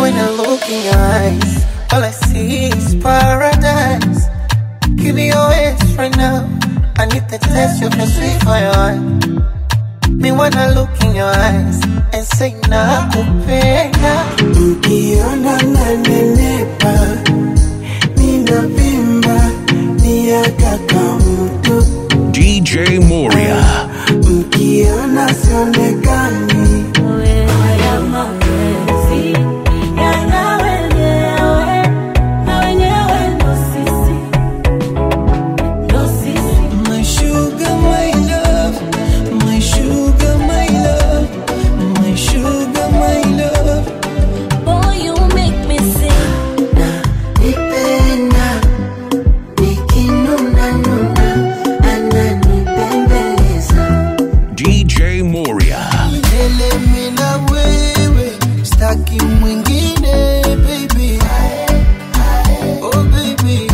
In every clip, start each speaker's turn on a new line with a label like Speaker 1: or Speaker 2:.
Speaker 1: When I look in your eyes, all I see is paradise. Give me your hands right now. I need the taste of your sweet fire. Me wanna look in your eyes and say nakupenda.
Speaker 2: Ukiona nanenepa, ninavimba, miaka kamtu.
Speaker 3: DJ Moria.
Speaker 2: Mkiona sionekani,
Speaker 4: Haya mapenzi yana wenyewe na wenyewe ndo sisi, ndo sisi.
Speaker 1: My sugar, my love, my sugar, my love, my sugar, my love.
Speaker 4: Boy, you make me sing.
Speaker 2: nipenda, nikinuna nuna, ananipembeleza.
Speaker 3: DJ Moria.
Speaker 1: Milele mimi na wewe, staki mwingine baby. Oh baby.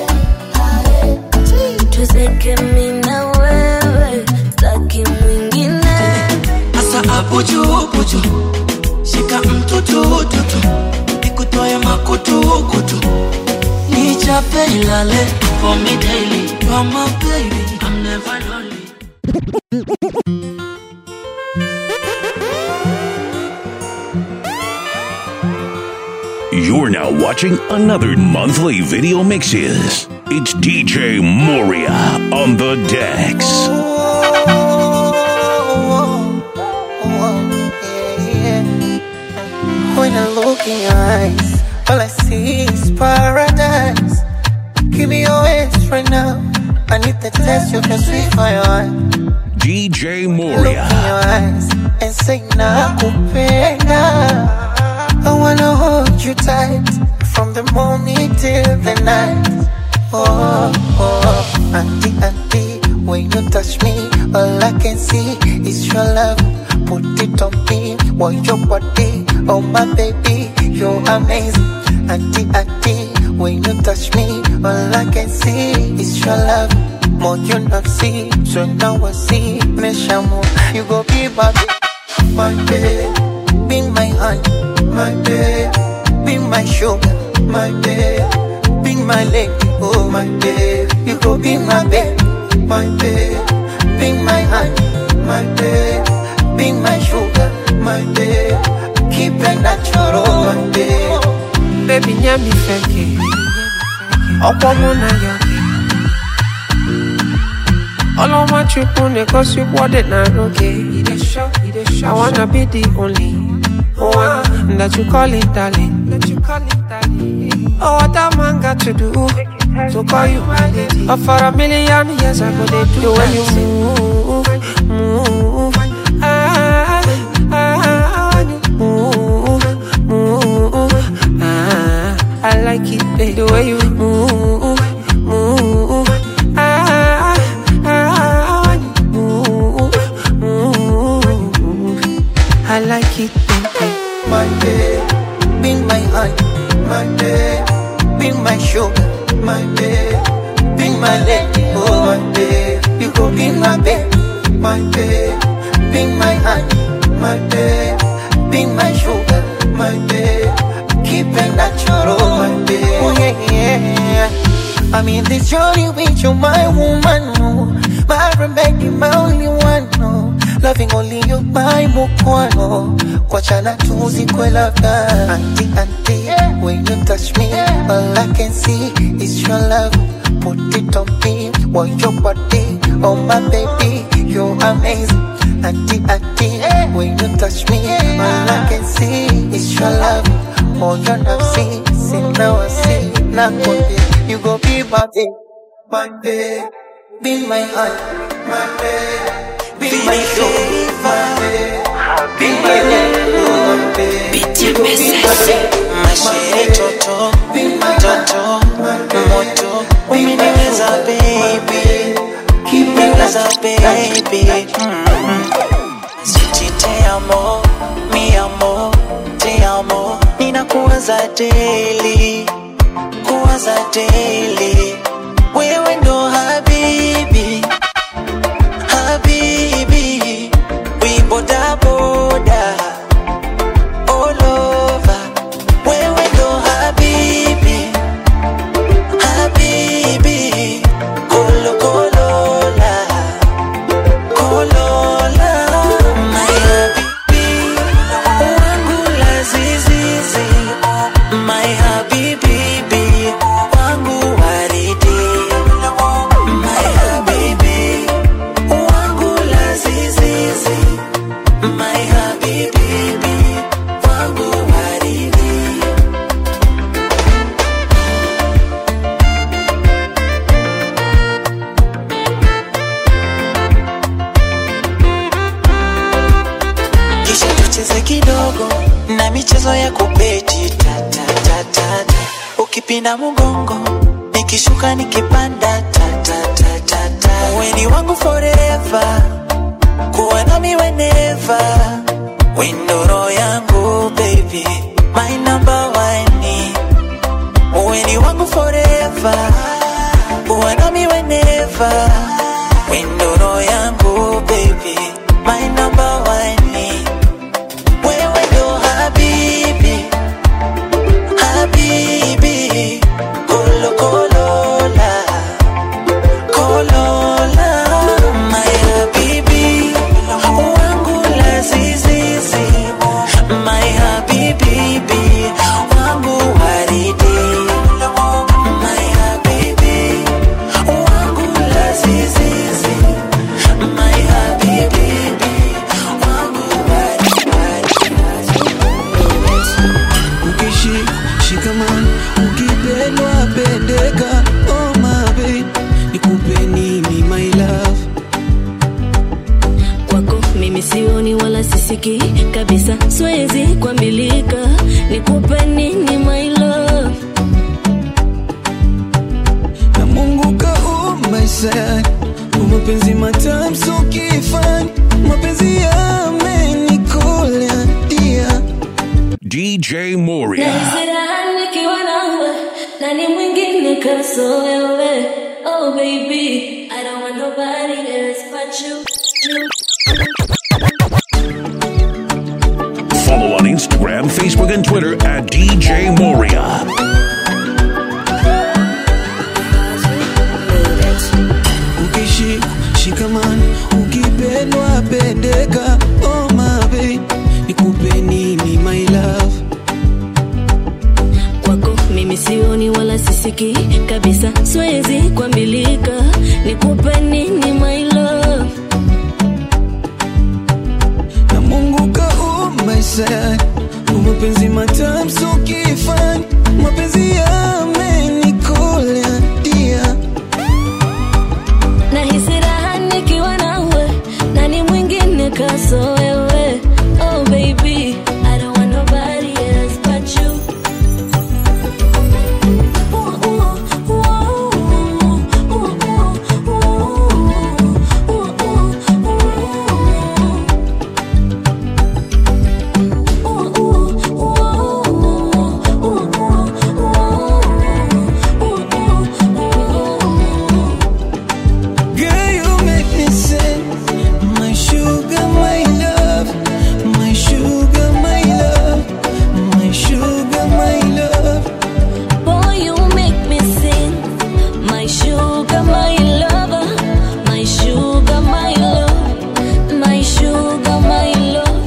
Speaker 4: Tuzeke mimi na wewe, staki mwingine.
Speaker 5: Asa abuju buju Shika mtutu tutu Nikutoe makutu kutu Nichape ilale For me daily You're my baby I'm never lonely
Speaker 3: You're now watching another monthly video mixes. It's DJ Moria on the decks.
Speaker 1: When I look in your eyes, all I see is paradise. Give me your hands right now. I need the taste of your sweet fire.
Speaker 3: DJ
Speaker 1: Look in
Speaker 3: Moria.
Speaker 1: your eyes and say nakupenda. I wanna hold you tight from the morning till the night. Oh, oh, auntie, auntie, when you touch me, all I can see is your love. Put it on me, want your body, oh my baby, you're amazing. Auntie, auntie, when you touch me, all I can see is your love. More you not see, so now I see, me shamu, you go be my baby, my baby, be my honey, my baby, be my sugar, my baby, be my lady, oh my baby, you go be my baby, my baby, be my honey, my baby, be my sugar, my baby, keep it natural, my baby.
Speaker 6: Baby nyami feke Ọ̀pọ̀ mụ na ya Ọlọ́mọ chukwu na-egosi ụgbọdị na n'oge I wanna be the only one that you call it darling Oh what a man got to do To call you my lady Oh for a million years I go dey do The way you move, move ah, ah, when you move, move ah, I like it babe, the way you move, move ah, ah, when you move, move I like it baby.
Speaker 1: my babe, be my honey, my babe, be my sugar, my babe, be my lady, oh my babe, you go be my babe, my babe, be my honey, my babe, be my sugar, my babe, keep it natural, my babe, oh yeah, yeah. I'm in this journey with you, my woman, oh. my remedy, my only one, oh. loving only you, my mukwano, kwachana tuzikwe labda, auntie, auntie, when you touch me, all I can see is your love, put it on me, want your body, oh my baby, you're amazing, auntie, auntie, when you touch me, all I can see is your love, more you not see, see now I see, now you go be my babe, my babe, be my heart, my babe, be my soul, my babe, be my love, oh my babe, you go be my babe,
Speaker 5: Mashiri toto Toto Moto Umeniweza baby Umeniweza baby Sweetie te amo Mi amo Te amo Ninakuwaza daily Kuwaza daily Wewe ndo habibi Habibi We boda boda All over ukipinda mgongo nikishuka nikipanda ta, ta, ta, ta, ta. weni wangu forever kuwa nami whenever windoro yangu baby my number one weni wangu forever kuwa nami whenever windoro yangu baby my number one wewe ndo habibi habibi kolokolola kolola my habibi wangu lazizizi my habibibi wangu waridi my habibi wangu lazizizi my habibibi wangu
Speaker 2: ukishi shikaman ukipendwa pendeka oh my babe nikupe nini my love
Speaker 4: kwako mimi sioni wala sisiki kabisa siwezi kuambilika nikupe nini my love
Speaker 2: na mungu kaumba sana mapenzi matamu so kifani mapenzi yamenikola dia
Speaker 3: DJ Moria.
Speaker 4: Nahisi nikiwa nawe nani mwingine kaso wewe oh baby I don't want nobody else but you, you.
Speaker 3: Follow on Instagram, Facebook, and Twitter at DJ Moria.
Speaker 2: ukishi shikaman ukipendwa pendeka oh my babe nikupe nini my love
Speaker 4: kwako mimi sioni wala sisiki kabisa siwezi kuambilika nikupe nini my love
Speaker 2: na mungu kaumba sana mapenzi matamu so kifani mapenzi yamenikola dia
Speaker 4: nahisi raha nikiwa nawe nani mwingine kaso wewe oh baby I don't want nobody else but you Ooh, ooh, ooh, ooh, ooh, ooh, ooh,
Speaker 2: Girl, you make me sing. My sugar, my love. My sugar, my love. My sugar, my love.
Speaker 4: Boy, you make me sing. My sugar, my lover. My sugar, my love. My sugar, my love.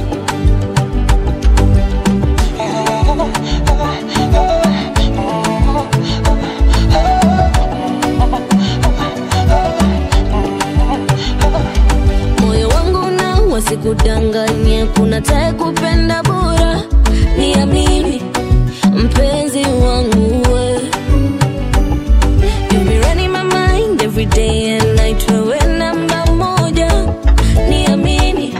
Speaker 4: moyo wangu na wasikudanganye kuna tae kupenda bora niamini mpenzi wangu we You be running my mind every day and night wewe namba moja niamini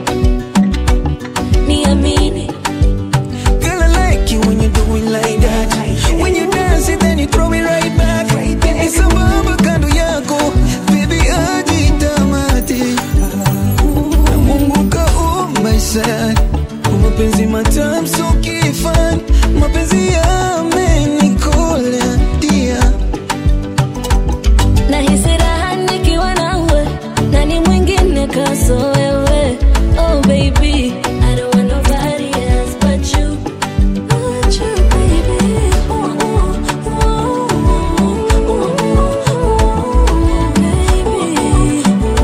Speaker 4: niamini
Speaker 2: Girl, I like you when you do it like that. When you dance it, then you throw it right back. Ni sambamba kando yako, baby ajitamate. Na Mungu kaumba sana, mapenzi matamu so kifani, mapenzi yamenikola dia.
Speaker 4: nahisi raha nikiwa nawe nani mwingine kaso wewe oh baby I don't want nobody else but you but you baby ooh, ooh, ooh, ooh, ooh, baby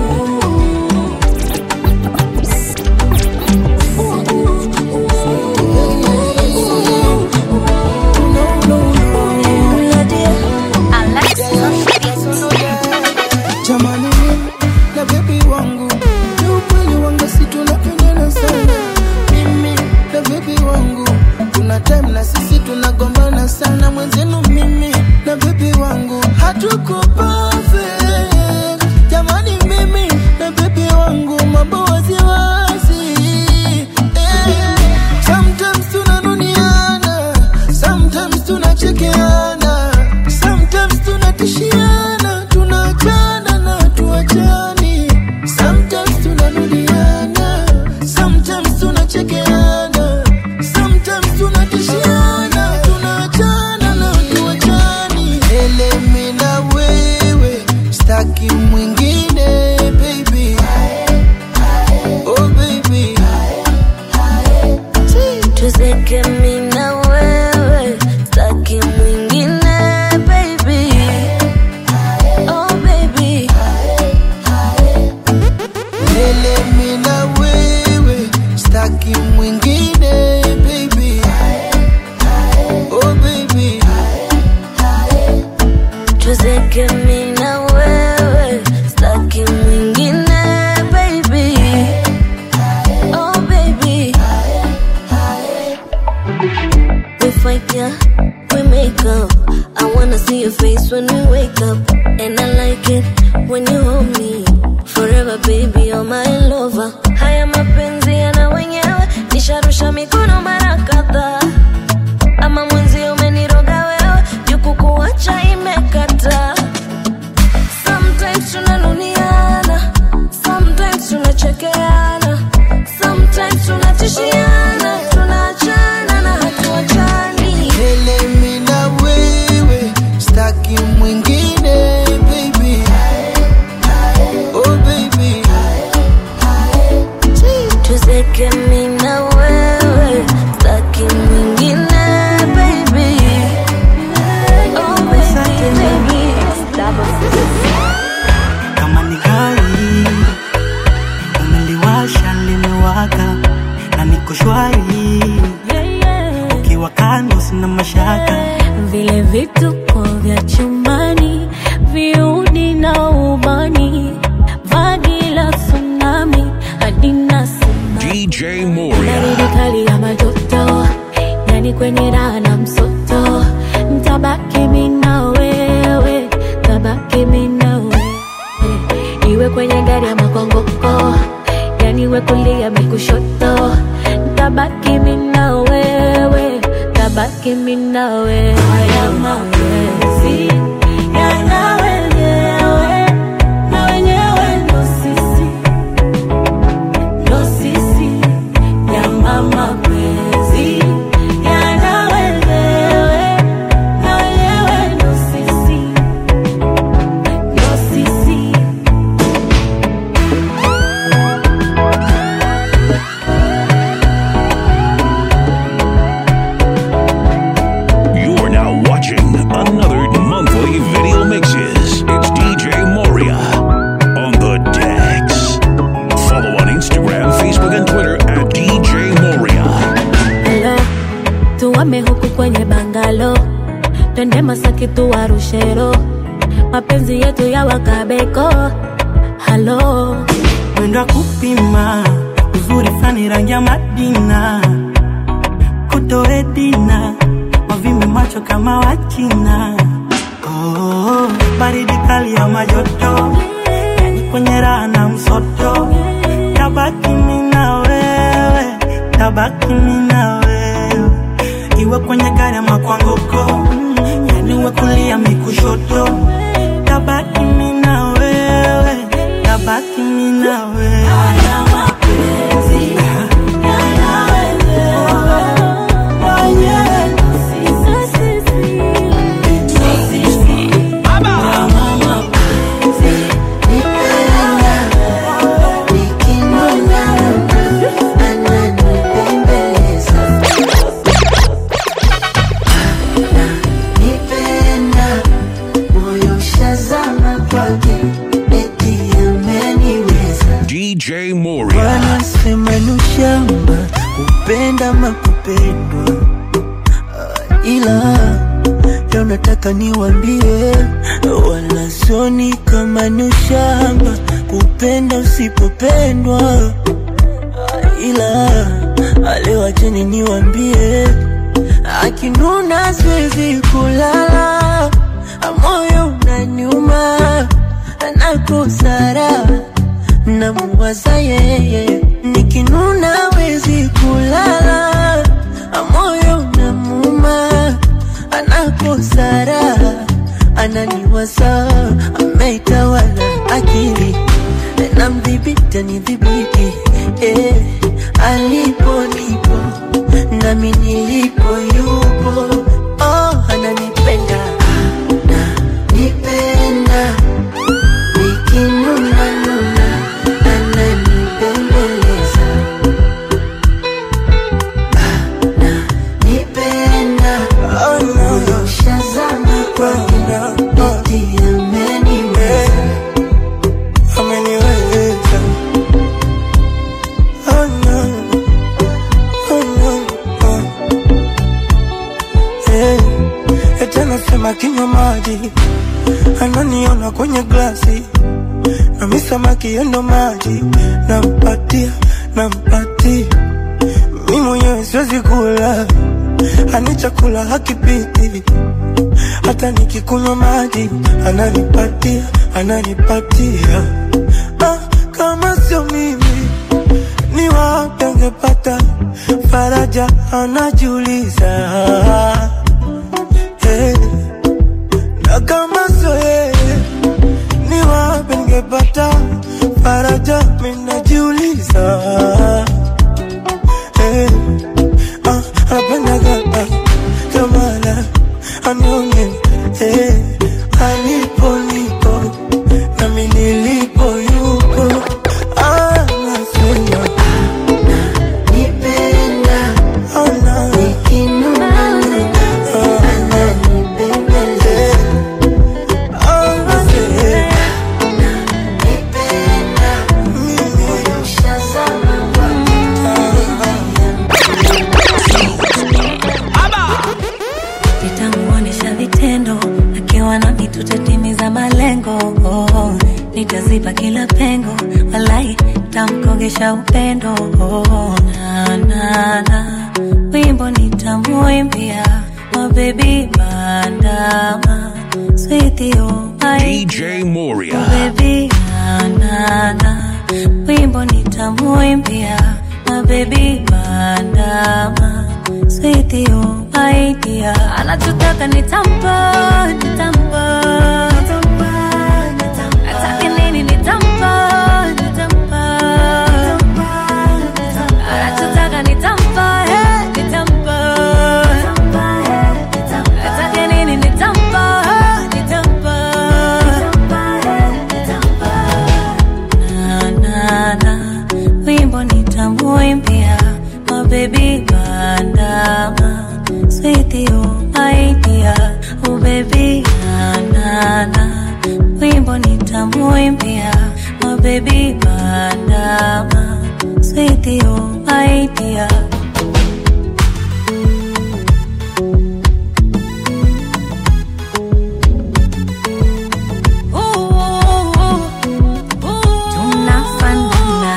Speaker 7: jamani mimi na bebi wangu ni ukweli wanga si tunapendana sana mimi na bebi wangu kuna time na sisi tunagombana sana mwenzenu mimi na bebi wangu hatuko perfect jamani mimi na bebi wangu mambo waziwazi eh. sometimes tunanuniana sometimes tunachekeana
Speaker 4: yeah, we make up. I wanna see your face when we wake up. And I like it when you hold me. Forever baby, you're my lover. Haya mapenzi yana wenyewe, nisharusha mikono mara kadhaa. Ama mwenzi umeniroga wewe, juku kuacha imekata. Sometimes tunanuniana, sometimes tunachekeana, sometimes tunatishiana, tunaachana na hatuachani.
Speaker 7: Ele mi na wewe staki mwingine baby oh baby
Speaker 4: Tuzeke mi na wewe, staki mwingine baby. Oh baby, baby.
Speaker 5: kama ni gari umeliwasha limewaka na niko shwari ukiwa kando sina mashaka
Speaker 8: vile vituko vya chumbani viudi na ubani vagi la tsunami hadina simani
Speaker 3: DJ Moria.
Speaker 8: baridi kali ya majoto yani kwenye raha na msoto ntabaki mi na wewe tabaki mi na wewe iwe kwenye gari ya makongoko yani iwe kulia mikushoto ntabaki mi na wewe tabaki mi na wewe haya mapenzi yana wenyewe na wenyewe ndo sisi ndo sisi nyama mapenzi yana wenyewe na wenyewe ndo sisi ndo sisi
Speaker 3: You are now watching another monthly video mixes. It's DJ Moria on the decks. Follow on Instagram, Facebook, and Twitter at DJ Moria.
Speaker 8: Hello, tuwame huku kwenye bangalo, twende Masaki tuwarushero, mapenzi yetu ya wakabeko. Halo,
Speaker 5: mwendo wa kupima uzuri fani rangi ya madina kutoe dina wavimbe macho kama wachina oh, baridi kali ya majoto yani kwenye raha na msoto tabaki mi na wewe tabaki mi na wewe iwe kwenye gari ama kwa ngoko yani uwe kulia mikushoto tabaki mi na wewe tabaki mi na wewe
Speaker 1: Nipenda moyo shazama kwake eti ameniweza
Speaker 3: DJ Moria.
Speaker 7: wanasema ni ushamba kupenda makupendwa uh, ila leo nataka niwambie wala soni kama ni ushamba kupenda usipopendwa uh, ila leo acheni niwambie akinuna siwezi kulala moyo unaniuma nakosara namuwaza yeye nikinuna wezi kulala moyo namuma anakosara ananiwaza ameitawala akili namdhibiti anidhibiti eh, alipo nipo nami nilipo yupo oh, ananipenda ananipenda nikinuna nuna ananibembeleza ananipenda moyo shazama kwake eti ameniweza
Speaker 2: ameniweza oh no, oh no, oh. Hey, eti anasema kinywa maji ananiona kwenye glasi nami samaki yendo maji nampatia nampatia mi mwenyewe siwezi kula
Speaker 5: ani chakula hakipiti hata nikikunywa maji ananipatia ananipatia ah, kama sio mimi ni wapi angepata faraja anajiuliza hey. na kama sio yeye ni wapi ningepata faraja minajiuliza hey. ah, anapendaga ah, kamala anione hey. alipo nipo nami nilipo yupo ah, nasema oh, no. Oh, nasema
Speaker 8: nitamuonesha vitendo akiwa nami tutatimiza malengo oh, nitaziba kila pengo walai tamkogesha upendo oh, na, na, na. wimbo nitamuimbia mabebi bandama swithio
Speaker 3: DJ Moria.
Speaker 8: baby na, na, na. wimbo nitamuimbia mabebi bandama swithio idea anachotaka nitampa nitampa atake nini nitampa nitampa anachotaka nitampa eh, nitampa atake nini nitampa eh, nitampa na, na, na. wimbo nitamuimbia mabebi bandama swithio idea ubebi na, na, na. wimbo nitamuimbia mabebi bandama swithio idea Ooh, ooh, ooh. Tunafanana.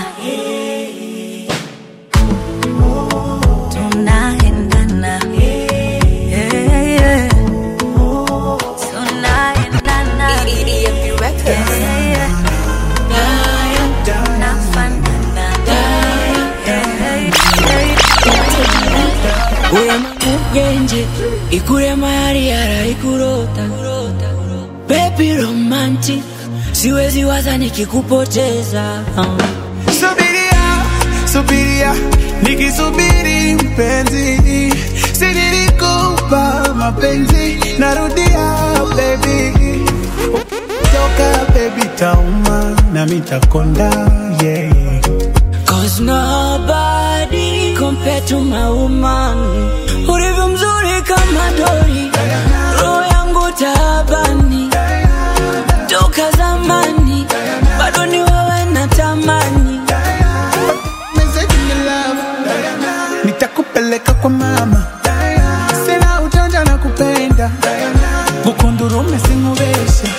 Speaker 8: Tunaendana. Yeah, yeah. Tunaendana. Yeah, yeah. Tunafanana. Yeah, yeah.
Speaker 9: uyamugenje ikurema yari yaraikurota bebi romantic siwezi waza nikikupoteza
Speaker 2: Subiria, subiria, nikisubiri mpenzi, si nilikupa mapenzi, narudia baby, toka baby tauma na mitakonda yeah.
Speaker 9: Cause nobody compared to my woman ulivyo mzuri kama dori roho yangu taabani toka zamani bado ni wewe natamani
Speaker 2: Message in your love, nitakupeleka kwa mama, sina ujanja na kupenda, bukundurume singubeshe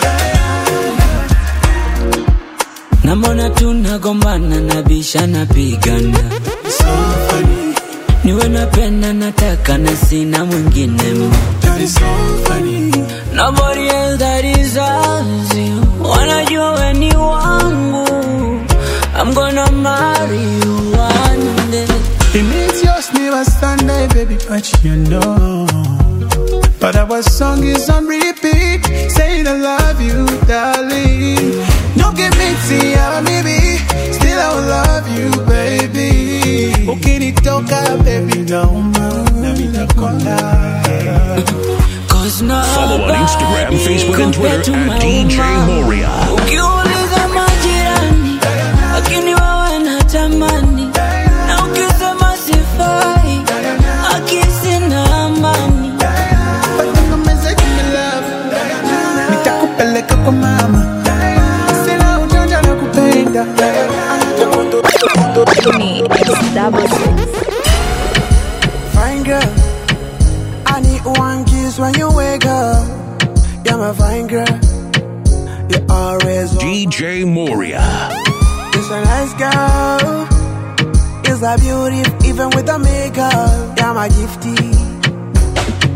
Speaker 9: namona tunagombana na bisha napigana
Speaker 2: so funny,
Speaker 9: niwe napenda nataka na sina mwingine ma
Speaker 2: that is so funny.
Speaker 9: Nobody else that deserves you. Wanajua we ni wangu. I'm gonna marry you one day.
Speaker 2: It means yours never Sunday, baby, but you know. But our song is on repeat, saying I love you, darling. No give me tea, maybe, still I will love you, baby. Ukinitoka, baby, nauma, na mitakonda.
Speaker 9: Cause nobody
Speaker 3: Follow on Instagram, Facebook, and
Speaker 9: compared
Speaker 3: Twitter
Speaker 9: to my
Speaker 3: at DJ
Speaker 9: woman.
Speaker 3: Moria.
Speaker 9: Ukiuliza majirani, lakini wewe natamani. Na ukisema sifai, akisi na amani.
Speaker 2: Patanga message in your love, nitakupeleka kwa mama. Sina ujanja na kupenda.
Speaker 7: Fine girl, I need one kiss when you wake up. You're my fine girl. You're always on.
Speaker 3: DJ Moria.
Speaker 7: You're a nice girl. You're a beauty, even with the makeup. You're my gifty.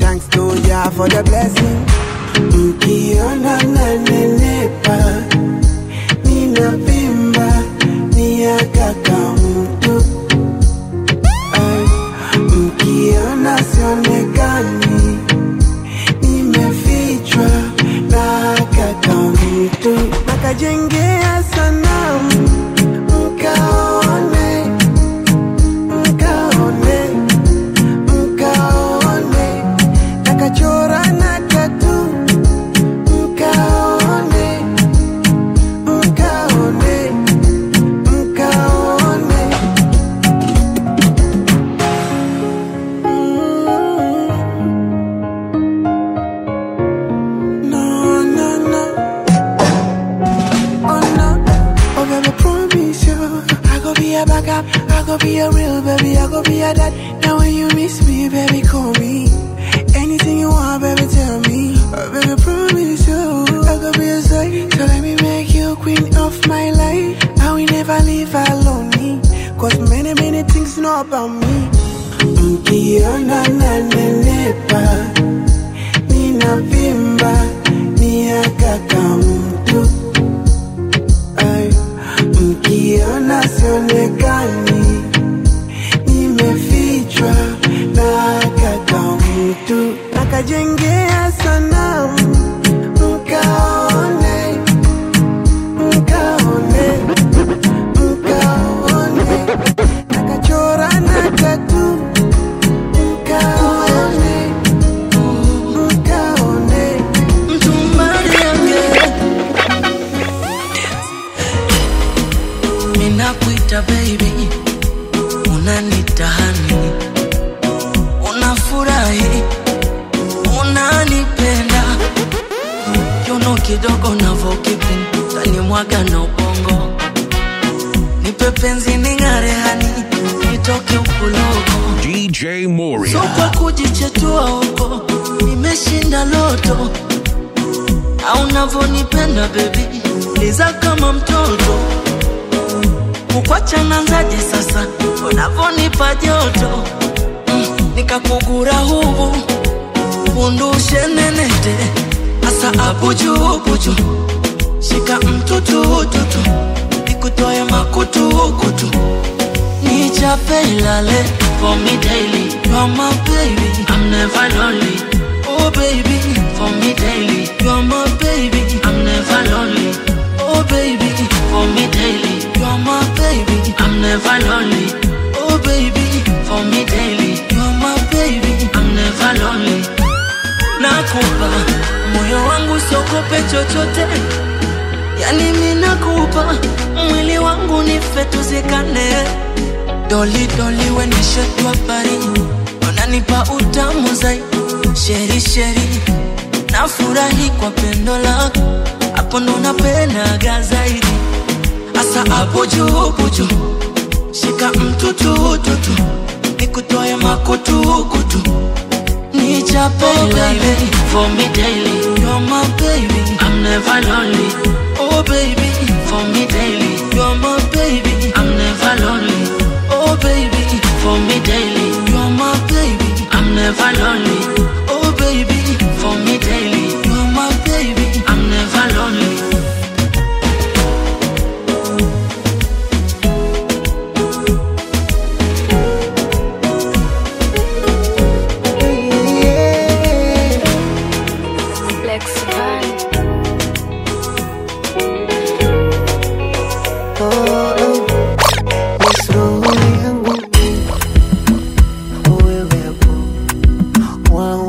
Speaker 2: thanks to Jah for the blessing. Mkiona nanenepa, ninavimba, miaka kamtu. Ay, Mkiona sionekani, nimefichwa na kaka mtu. Nakajengea sanamu, mkaone, mkaone mkaone nakachora na tatu mkaone mkaone mkaone Mm. no no no oh no oh baby promise you I go be a backup I go be a real baby I go be a dad now when you miss me baby call me anything you want baby tell me oh, baby promise you I go be a side so let me make you queen of my life I will never leave alone cause many many things know about me mkiona nanenepa ninavimba miaka kamtu Ay, mkiona sionekani nimefichwa na kaka mtu nakajengea sanamu mkaone mkaone mkaone nakachora na tatu mkaone mkaone
Speaker 10: mtumbali yange ninakuita baby unanita hani unafurahi unanipenda kiuno kidogo navokipinda tanimwaga na ubongo nipe penzi ning'are hani nitoke ukulogo
Speaker 3: DJ
Speaker 10: so
Speaker 3: Moria.
Speaker 10: kwa kujichetua huko nimeshinda loto au unavyonipenda bebi liza kama mtoto kukwachananzaje sasa unavyonipa joto mm, nikakugura hubu undushe nenete asa abujubuju shika mtutututu nikutoe makutukutu nichape ilale for me daily you are my baby i'm never lonely oh baby for me daily you are my baby i'm never lonely oh baby for me daily you are my baby i'm never lonely oh baby for me daily you are my baby i'm never lonely nakupa moyo wangu siogope chochote yani mi nakupa mwili wangu nife tuzikane doli doli wenishetwa pari unanipa utamu zai sheri sheri nafurahi kwa pendo lako hapo ndo napendaga zaidi asa hapo juu buju shika mtutututu nikutoe makutukutu nichape baby for me daily you're my baby i'm never lonely oh baby for me daily you're my baby i'm never lonely oh baby for me daily you're my baby i'm never lonely oh baby for me daily you're my baby i'm never lonely
Speaker 4: Lex Van.
Speaker 7: roho yangu wewe hapo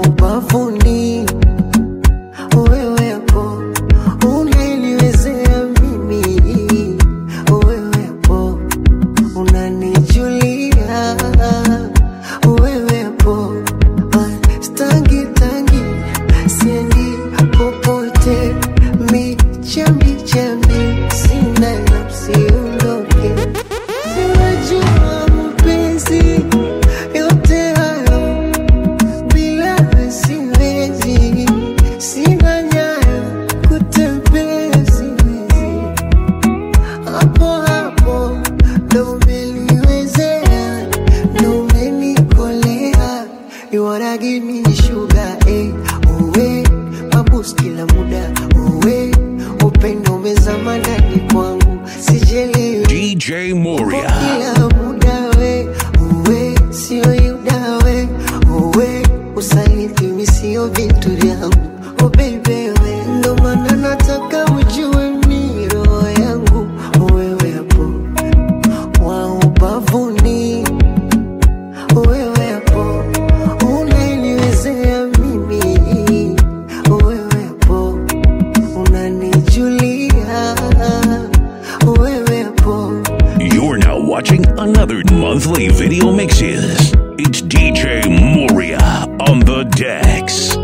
Speaker 11: vyangu oh baby we ndo maana nataka ujue mi roho yangu wewe hapo wa ubavuni wewe hapo unaniwezea mimi wewe hapo unanijulia wewe hapo
Speaker 3: You're now watching another monthly video mixes. It's DJ Moria on the decks.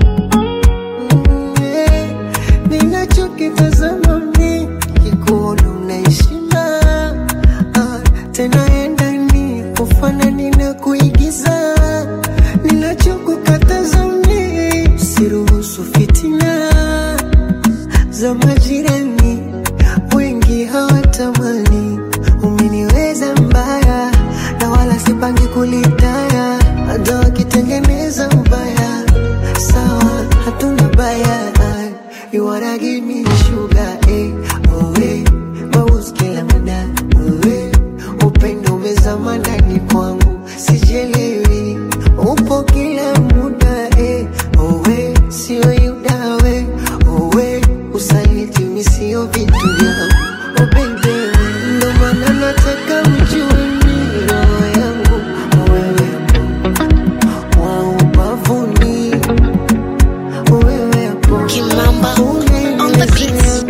Speaker 11: ninachokitazama mi kikuona unaishima ah, tena endani kufanani na kuigiza ninachokukataza mi siruhusu fitina za majirani wengi hawatamani umeniweza mbaya na wala sipangi kulitaya hata wakitengeneza ubaya sawa hatuna baya you wanna give me sugar eh oh eh maus kila muda oh eh upendo umezama ndani kwangu sijelewi upo kila muda eh oh eh sio yudawe oh eh usaliti mi sio vitu vyangu oh baby we ndo maana nataka ujue mi roho yangu wewe hapo wa ubavuni wewe hapo
Speaker 12: Kimamba on the beats.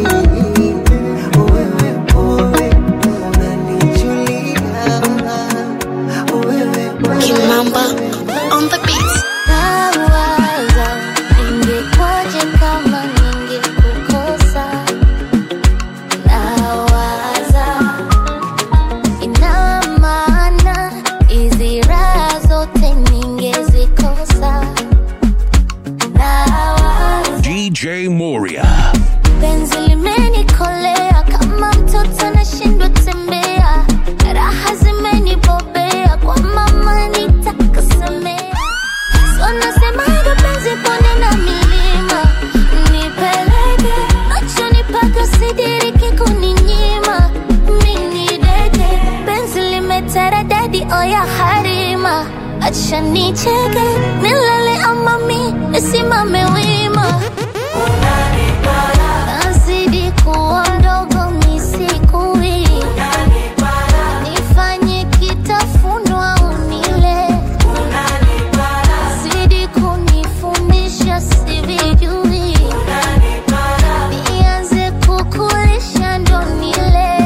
Speaker 12: Kimamba on the beats.
Speaker 4: Nawaza ingekwaje kama ningekukosa. Nawaza ina maana hizi raha zote ningezikosa. Nawaza
Speaker 3: DJ Moria.
Speaker 4: penzi limenikolea kama mtoto nashindwa tembea, raha zimenibobea kwa mama nitakasemea. So nasemaga penzi pone na milima, nipeleke machoni paka sidiriki kuninyima. Mini deke penzi limeteredadi oya harima, acha nicheke nilale ama mi nisimame wima nazidi kuwa mdogo misikui nifanye kitafunwa unile zidi kunifundisha sivijui nianze kukulisha ndo nile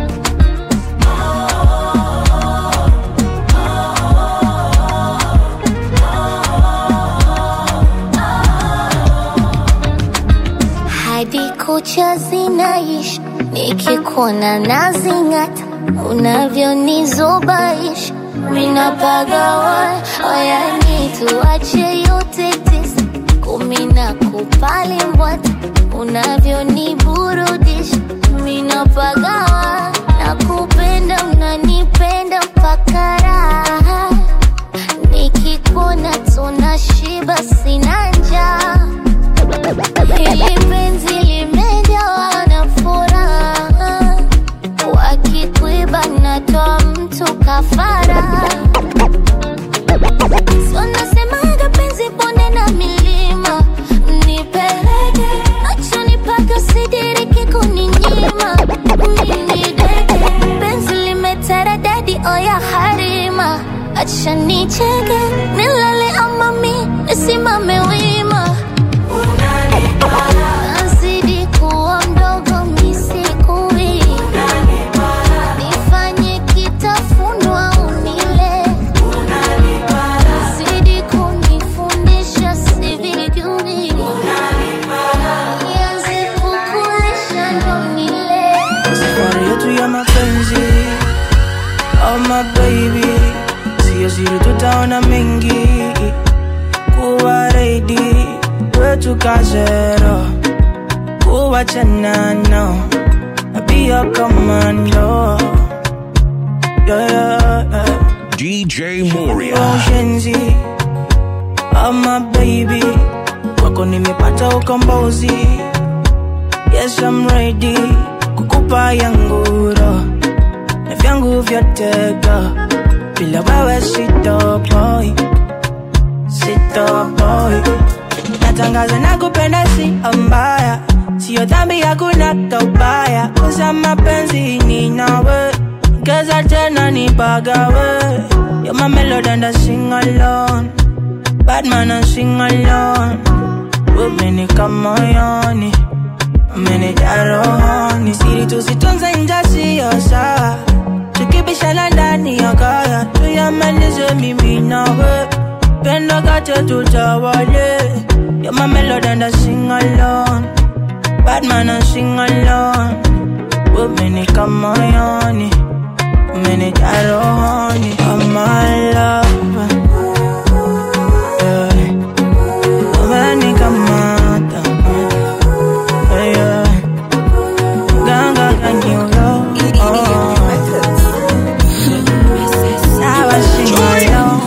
Speaker 4: hadi kucha zinaishi nikikuona nazing'ata unavyonizubaisha minapagawa oyani tuache yote tisa kumi na kupali mbwata unavyoniburudisha minapagawa na kupenda unanipenda mpaka raha nikikuona tunashiba sina njaa Hili penzi limejawa na furaha, wakikuiba natoa mtu kafara. So nasemaga penzi bonde na milima, nipeleke machoni paka sidiriki kuninyima. Mimi deke penzi limeteredadi oya harima, acha nicheke nilale ama mi nisimame wima nazidi kuwa mdogo misikui nifanye kitafunwa unile zidi kunifundisha sivijui nianze kukulisha ndo nile
Speaker 2: safari yetu ya mapenzi oh my baby sio siri tutaona mengi kuwa reidi wetu kazero kuwachana no be your commando yeah, yeah, yeah.
Speaker 3: DJ Moria.
Speaker 2: Oceanzi, oh my baby wako nimepata ukombozi yes I'm ready kukupa yanguro na vyangu vyote go bila wewe sitoboi sitoboi
Speaker 13: natangaza na kupenda si mbaya sio dhambi hakuna kaubaya kuza mapenzi ni nawe keza tena ni bagawe You're my melody and I sing alone Bad man I sing alone Umenika moyoni Umenijaa rohoni Siri tusitunze nje sio sawa Tukibishana ndani ya kaya Tuyamalize mimi nawe Pendo kate tutawale You're my melody and I sing alone Bad man I sing alone Umenika moyoni Umenijaa rohoni Oh my love yeah. Umenikamata yeah, yeah. Ganga kanyolo oh. Sawa shingalo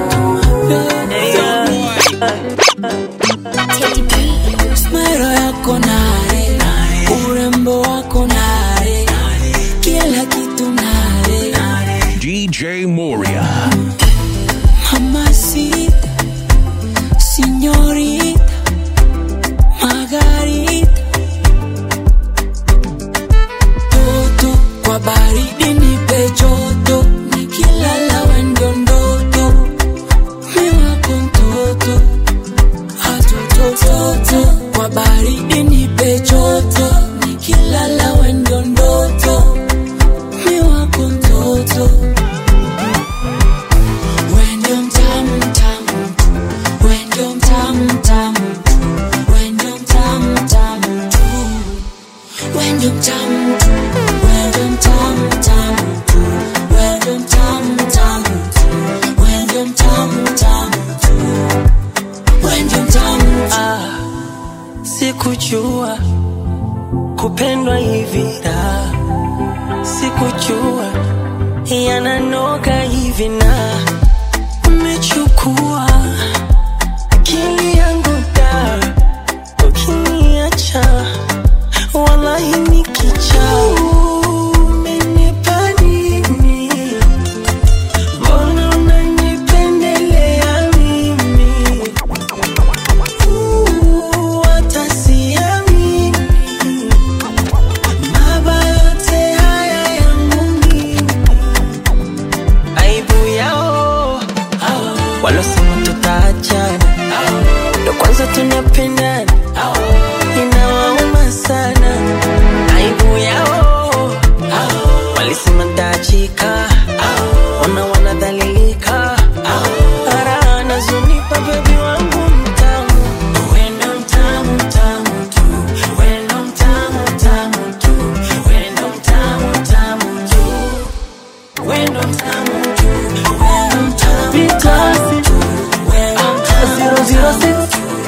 Speaker 9: Smile yako nare, urembo wako nare, kila kitu nare.
Speaker 3: DJ Moria.
Speaker 9: Mamacita, señorita, Margarita. Toto kwa baridi nipe joto, nikilala wendo ndoto, mi wako mtoto, hatotototo. Kwa baridi nipe joto, nikilala wendo ndoto, mi wako mtoto. Wendo mtamu mtamu, wendo mtamu mtamu, wendo mtamu mtamu tu, wendo mtamu tu, wendo mtamu mtamu tu, wendo mtamu mtamu tu, wendo mtamu mtamu tu, wendo mtamu
Speaker 11: ah, sikujua kupendwa hivi da sikujua yananoga hivi na umechukua akili yangu da ukiniacha wallahi nikicha umenipa nini mbona unanipendelea mimi hata siamini mabaya yote haya yangu mimi aibu yao walosema tutaachana ndo kwanza tunapendana inawauma sana aibu yao walisema taachika ona wanadhalilika ara nazunipa bebi wangu mtamu wendo mtamu mtamu tu wendo mtamu mtamu tu wendo mtamu mtamu tu wendo mtamu tu wendo mtamu mtamu tu wendo mtamu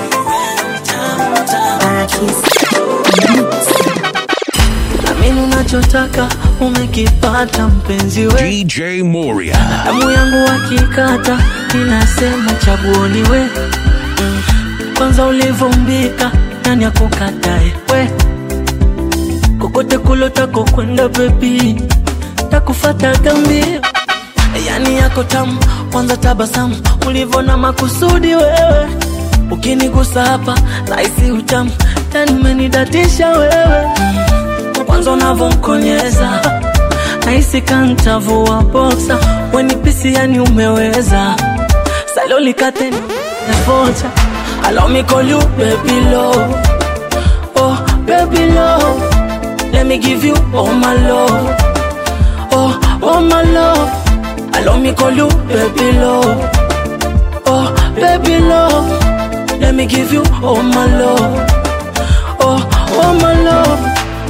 Speaker 5: amini unachotaka umekipata mpenzi we
Speaker 3: DJ Moria.
Speaker 5: damu yangu wakikata ninasema chaguoni we mm. kwanza ulivumbika nani akukatae we kokote kulotako kwenda bebi takufata gambio yani yako tamu kwanza tabasamu ulivona makusudi wewe ukinigusa hapa naisi utamu yani umenidatisha wewe kwanza unavonkonyeza naisi kantavua boksa wenipisi yani umeweza salolikate nevocha allow me call you baby love oh baby love let me give you all my love oh oh my love allow me call you baby love oh baby love let me give you all my love oh oh my love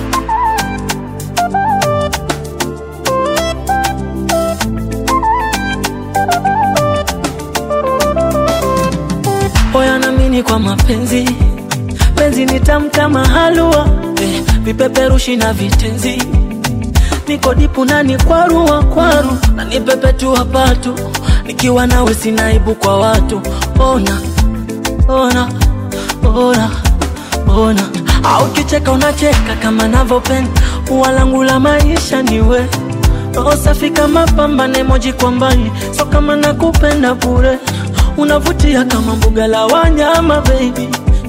Speaker 5: Oya namini kwa mapenzi penzi ni tamu kama halua eh, vipeperushi na vitenzi niko dipu nani kwarua kwaru na nipepetua patu nikiwa nawe sinaibu kwa watu ona ona ona ona au kicheka unacheka kama navyopenda ua langu la maisha niwe roho safi kama pamba na emoji kwa mbali so kama nakupenda bure unavutia kama mbuga la wanyama baby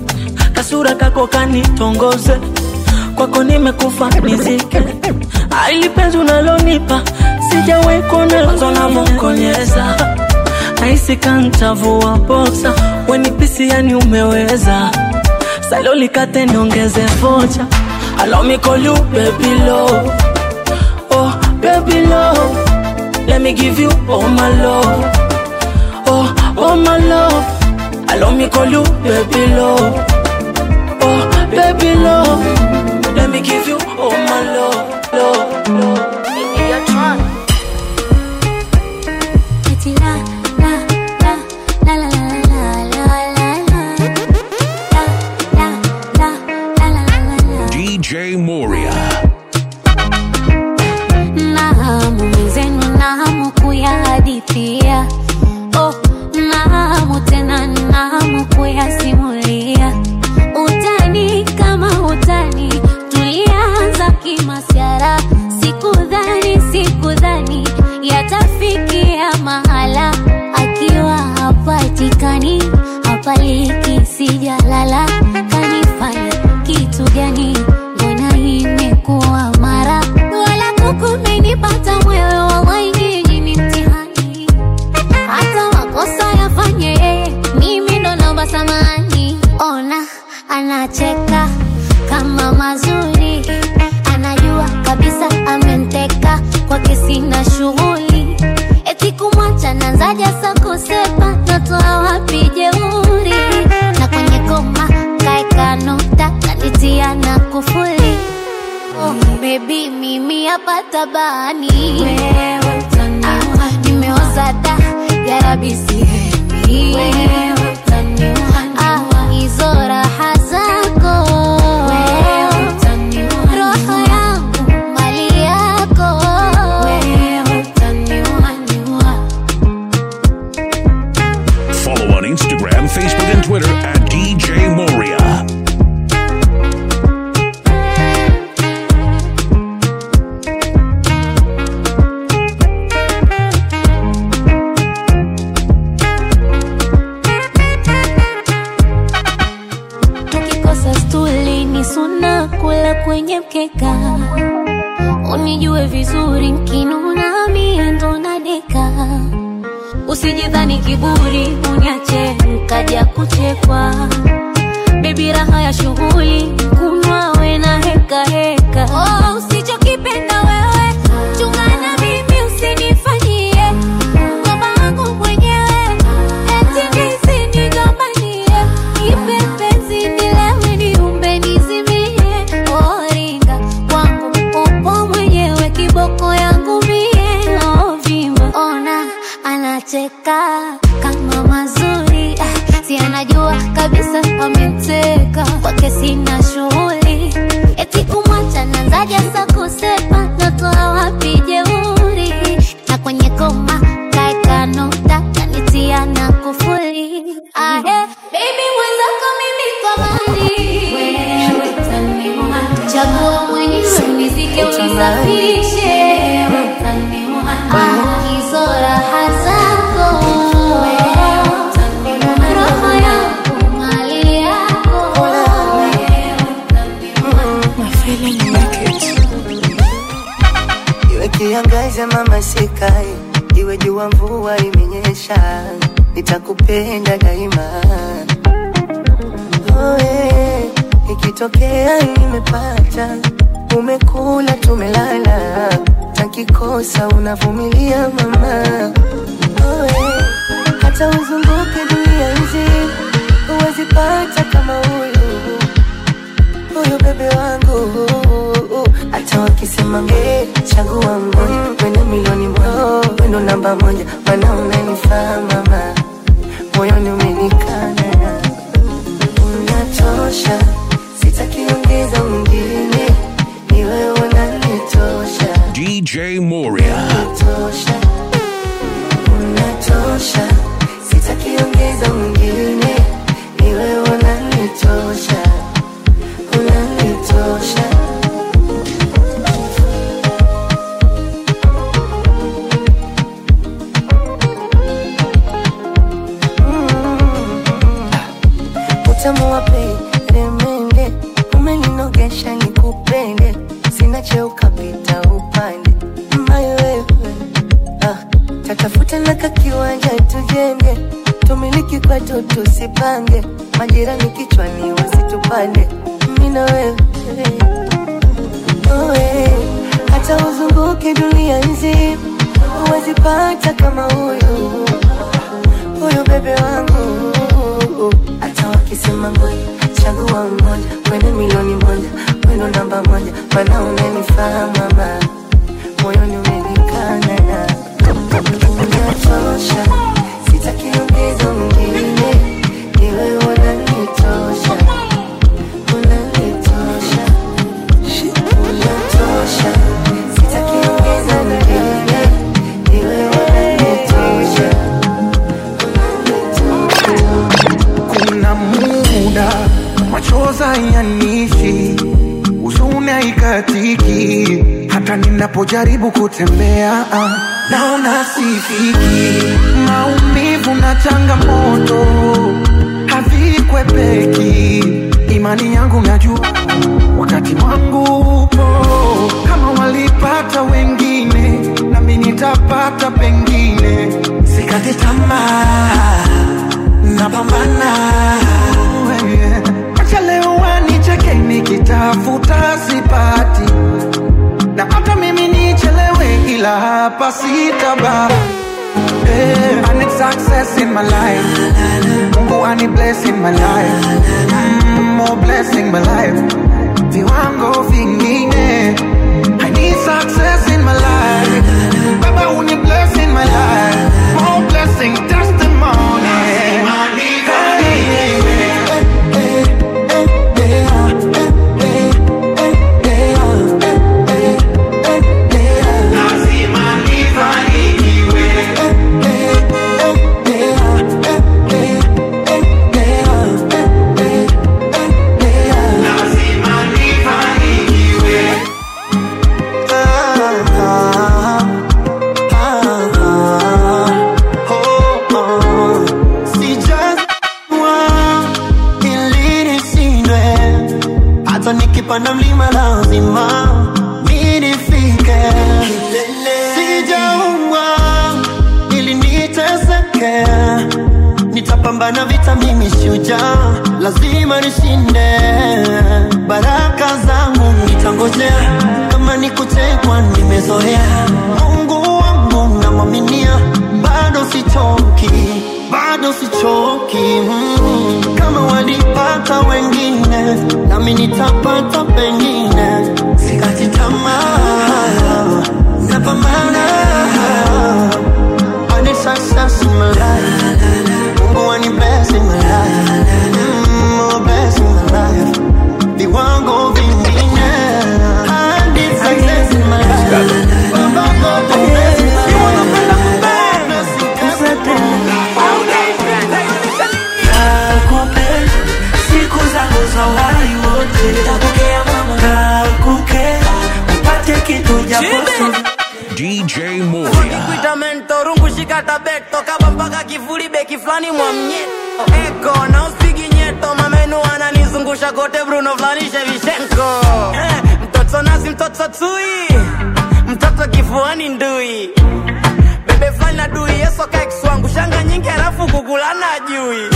Speaker 5: kasura kako kanitongoze kwako nimekufa nizike aili penzi unalonipa sijawahi kuona tonavokonyeza nahisi kantavua boksa wenipisi yani umeweza salolikate niongeze vocha allow me call you baby love oh baby love let me give you all my love oh oh my love allow me call you baby love oh baby love let me give you all my love love love
Speaker 4: Eti la, la, la, la, la, la, la, la, la. La, la, la, la, la, la, la.
Speaker 3: DJ Moria.
Speaker 4: Nahamu mwenzenu, nahamu kuyahadithia. Oh, nahamu tena, nahamu kuyasimulia. Utani kama utani, tulianza kimasiara. Sikudhani, sikudhani yatafikia mahala. Akiwa hapatikani, hapaliki, sijalala. Kanifanya kitu gani? Mbona imekuwa mara wala kukumenipata mwewe wallahi nyinyi ni mtihani hata makosa yafanye yeye mimi ndo naomba samani ona anacheka kama mazuri anajua kabisa amenteka kwake sina shughuli eti kumwacha nanzaja sa kusepa natoa wapi jeuri na kwenye koma kaeka nukta kanitia na kufuli oh, baby mimi hapa tabani wewe utaniua nimeoza da yarabi sihemi wewe utaniua ah, hizo raha zako wewe utaniua roho yangu mali yako wewe utaniua niua
Speaker 3: Follow on Instagram, Facebook, and Twitter at DJ Moria.
Speaker 4: tukikosa stuli ni suna kula kwenye mkeka unijue vizuri nkinuna mie ndo nadeka usijidhani kiburi uniache nkaja kuchekwa bebi raha ya shughuli kunwa we na heka heka oh, usichokipenda wewe chungana mimi usinifanyie ngoma wangu mwenyewe eti ndizi nigombanie ipe penzi nilewe niumbe nizimie oringa kwangu upo mwenyewe kiboko yangu mie ovimba ona anacheka kama mazuri ah, si anajua kabisa amemteka kwake sina shughuli eti kumwacha nanzaja sa kusepa natoa wapi jeuri na kwenye koma kaeka nukta kanitia na kufuli ah, eh, baby mwenzako mimi komandi wewe utaniua chagua mwenyewe unizike unisafirishe wewe utaniua ah, hizo raha zako wewe utaniua roho yangu mali yako wewe
Speaker 14: Iwe kiangazi ama masika, iwe jua mvua imenyesha, nitakupenda daima. Oh, eh, ikitokea nimepata, umekula tumelala, takikosa unavumilia mama. Oh, eh, hata uzunguke dunia nzima, huwezi pata kama huyu huyu bebe wangu hata wakisema nge chagua mmoja wene milioni moja wendo namba moja mana unanifaa mama moyoni umenikana unatosha sitakiongeza mwingine ni wewe unanitosha
Speaker 3: DJ Moria.
Speaker 14: unatosha unatosha sitakiongeza mwingine ni wewe unanitosha unanitosha utamu wa pei usiniache ukapita upande mayo wewe ah, tatafuta na kakiwanja tujenge tumiliki kwetu tusipange majirani kichwani wasitupande mina wewe Oe, hata uzunguke dunia nzima huwezi pata kama huyu huyu bebe wangu hata wakisema ngoja chagua mmoja kwenye milioni moja wendo namba moja mana unanifaa mama moyoni umenikana na unatosha sitakiongeza mwingine iwe unanitosha unanitosha unatosha sitakiongeza mwingine iwe unanitosha
Speaker 15: kuna muda machoza yanishi huzuni haikatiki hata ninapojaribu kutembea ah, naona sifiki maumivu na changamoto havikwepeki imani yangu najua wakati wangu upo kama walipata wengine nami nitapata pengine sikati tamaa napambana acha leo wanicheke nikitafuta sipati na hata mimi nichelewe ila hapa sitaba Hey, I need success in my life. Mungu ani bless in my life. Mm, more blessing my life. Viwango vingine. I need success in my life. Baba uni bless in my life. More blessing testimony.
Speaker 16: ili nishindwe hata nikipanda mlima lazima mi nifike sijaumbwa ili niteseke nitapambana vita mimi shujaa lazima nishinde baraka zangu nitangojea kama nikutekwa nimezoea mungu wangu namwaminia bado sichoki bado sichoki mm. kama walipata wengine nami nitapata pengine sikati tamaa napambana I need success in my life Mungu ani bless in my life mm, more bless in my life viwango vingine I need success in my life Baba God bless in my life
Speaker 5: Nakupenda siku zangu za uhai wote, nakupenda upate kitu japo
Speaker 3: DJ Moria.
Speaker 17: Kuita mentor ungushika tabeto kaba mpaka kivuli beki flani mwa mnyeto eko na usipigi nyeto mamenu ananizungusha kote Bruno flani Shevchenko eh, mtoto nazi mtoto tui mtoto kifuani ndui bebe flani na dui yeso kaikswangu shanga nyingi halafu kukulana ajui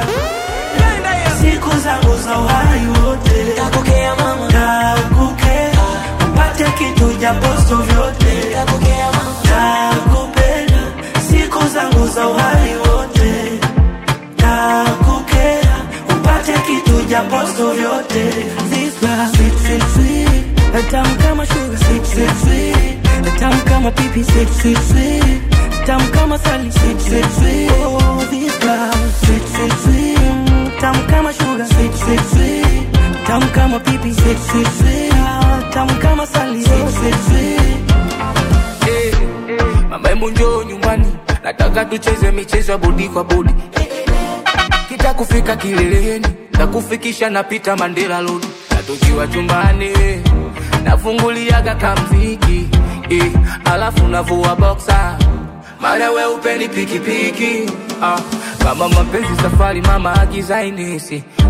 Speaker 5: siku zangu za uhai wote, nakupenda nakupenda upate kitu japo sio vyote, nakupenda siku zangu za uhai wote, nakupenda upate kitu japo sio vyote. This love, sweet, sweet, sweet, tamu kama sugar, sweet, sweet, sweet, tamu kama pipi, sweet, sweet, sweet, tamu kama sali, sweet, sweet, sweet. Oh, this love, sweet, sweet, sweet, tamu kama sugar, sweet, sweet, sweet, tamu kama pipi, sweet, sweet, sweet, ah, tamu kama sali, sweet, sweet, sweet.
Speaker 18: Eh, mama hebu njoo nyumbani nataka tucheze michezo ya bodi kwa bodi kita kufika kileleni takufikisha napita mandela road na tukiwa chumbani nafunguliaga kamziki eh, alafu navua boksa mara weupe ni pikipiki ah, kama mapenzi safari mama agiza inesi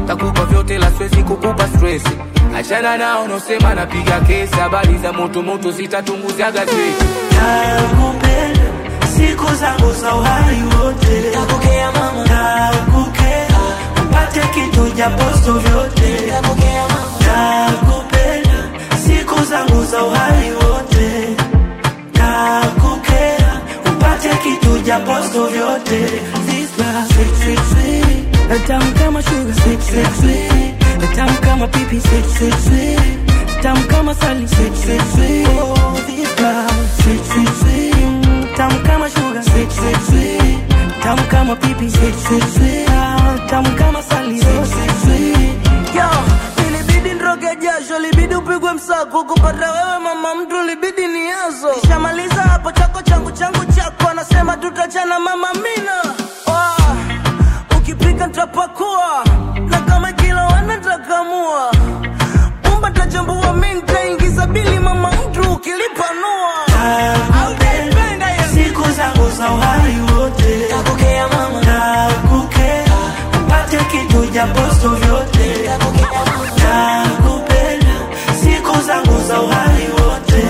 Speaker 18: takupa vyote la siwezi kukupa stress achana nao nosema napiga kesi habari za moto moto zitatunguza gazeti
Speaker 5: nakupenda siku zangu za uhai wote
Speaker 9: Nakukea mama.
Speaker 5: nakukea upate kitu japosto vyote
Speaker 9: Nakukea mama.
Speaker 5: nakupenda siku zangu za uhai wote nakukea upate kitu japosto vyote This love, sweet, sweet, sweet. Tamu kama sugar, sweet, sweet, sweet. Tamu kama pipi, sweet, sweet, sweet. Tamu kama sali, sweet, sweet, sweet. Oh, this love, sweet, sweet, sweet. Tamu kama sugar, sweet, sweet, sweet. Tamu kama pipi, sweet, sweet, sweet. Ah, Tamu kama sali, sweet, sweet, sweet.
Speaker 10: Yo, ilibidi nroge jasho, libidi upigwe msako kupata wewe mama mtu, libidi niazo. Nishamaliza hapo chako changu changu chako, anasema tutachana mama mina. Oh, ukipika ntapakua na kama kila wana takamua pumba tachambua, mi ntaingiza bili mama mtu ukilipanua. Hautaipenda hiyo.
Speaker 5: siku zangu za uhai wote
Speaker 9: Nakukea mama.
Speaker 5: nakukea upate kitu japosto vyote nakupenda siku zangu za uhai wote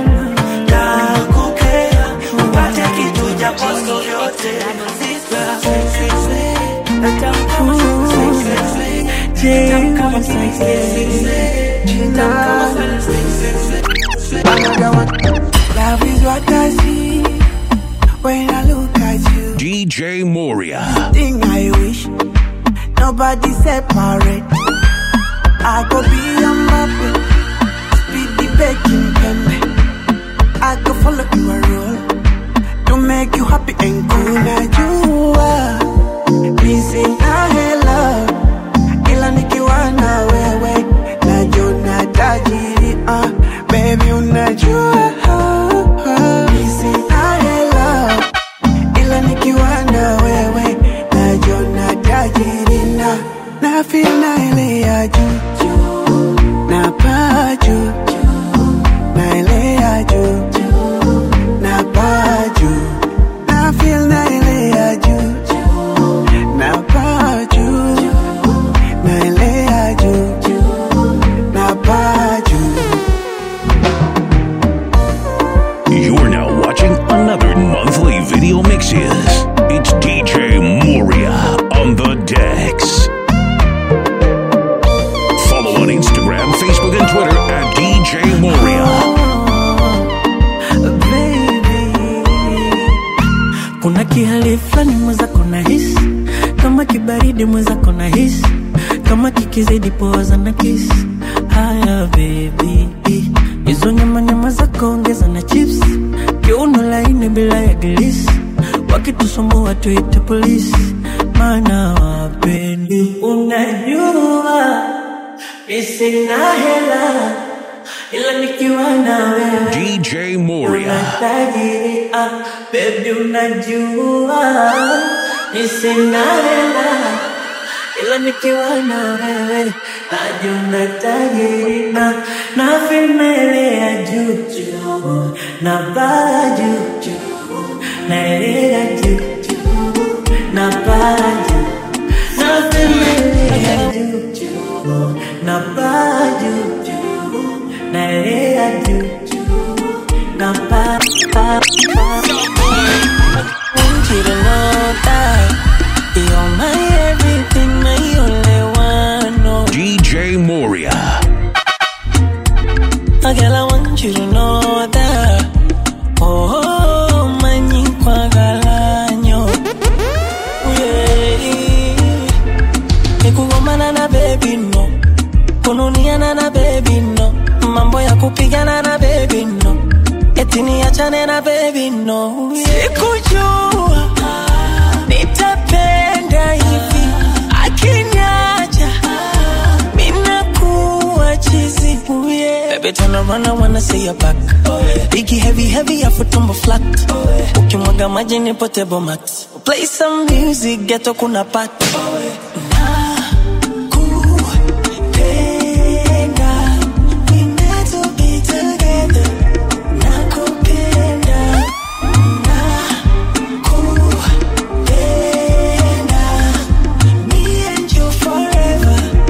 Speaker 5: nakukea upate kitu japosto vyote This love, sweet, sweet, sweet. Tamu kama sugar, sweet, sweet, sweet. Tamu kama sweet, sweet, sweet. Tamu kama sweet, sweet, sweet, sweet.
Speaker 2: Love is what I see when I look at you.
Speaker 3: DJ Moria.
Speaker 2: Thing I wish nobody separate. I go be your Mbappe, speed the baking pen. I go follow your rule to make you happy and cool. Now you are missing a hello, ila nikiwa na wewe najona tajiri. Uh, baby unajua missing a hello ila nikiwa na wewe najona tajiri na na feel na ile ya juu na paa juu na ile ya juu na paa juu na feel na ile ya juu na paa juu na ile ya juu na paa juu
Speaker 3: You're now watching another monthly video mixes. It's DJ Moria on the decks. Follow on Instagram, Facebook, and Twitter at DJ Moria.
Speaker 5: kuna kihali fulani mwenzako na hisi kama kibaridi mwenzako na hisi kama kikizidi poza na kisi haya bebi hizo nyama nyama zako ongeza na chips kiuno laini bila ya gilisi wakitusumbua tuite polisi maana wapendi unajua misina hela ila nikiwa na wewe
Speaker 3: DJ Moria.
Speaker 5: tajiri ah, baby unajua ni sina hela ila nikiwa na wewe najuna tajiri na na vimele ya juu juu na baa juu juu na ile ya juu juu na baa juu na vimele ya juu juu na baa juu juu na ile ya juu juu na baa baa
Speaker 9: want you to know that you're my everything, my only one. No,
Speaker 3: DJ Moria.
Speaker 9: oh, girl, I want you to know that. Oh, oh, manyi kwa galanyo. Yeah. Nikugomana na baby no, kununiana na baby no, mambo ya kupigana na baby no, eti niachane na baby no. Sikujua nitapenda hivi, akiniacha minakuwa chizi. Ooh, yeah. Baby turn around, I wanna see your back. Biggie heavy heavy, afu tumbo flat. Ukimwaga maji ni potable max. Play some music, ghetto kuna pat. Nakupenda, we meant to be together. Nakupenda, nakupenda, me and you forever.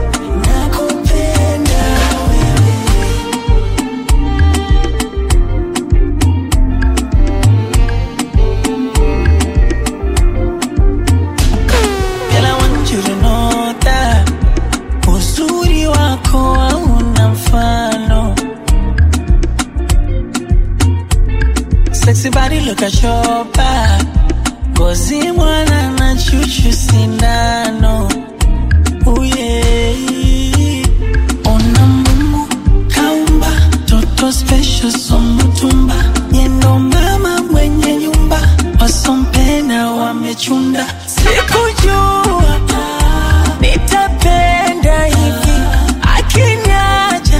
Speaker 11: kachopa ngozi mwana na chuchu sindano uye ona Mungu kaumba toto special somutumba yendo mama mwenye nyumba wasompenda wamechunda sikujua nitapenda hivi akiniacha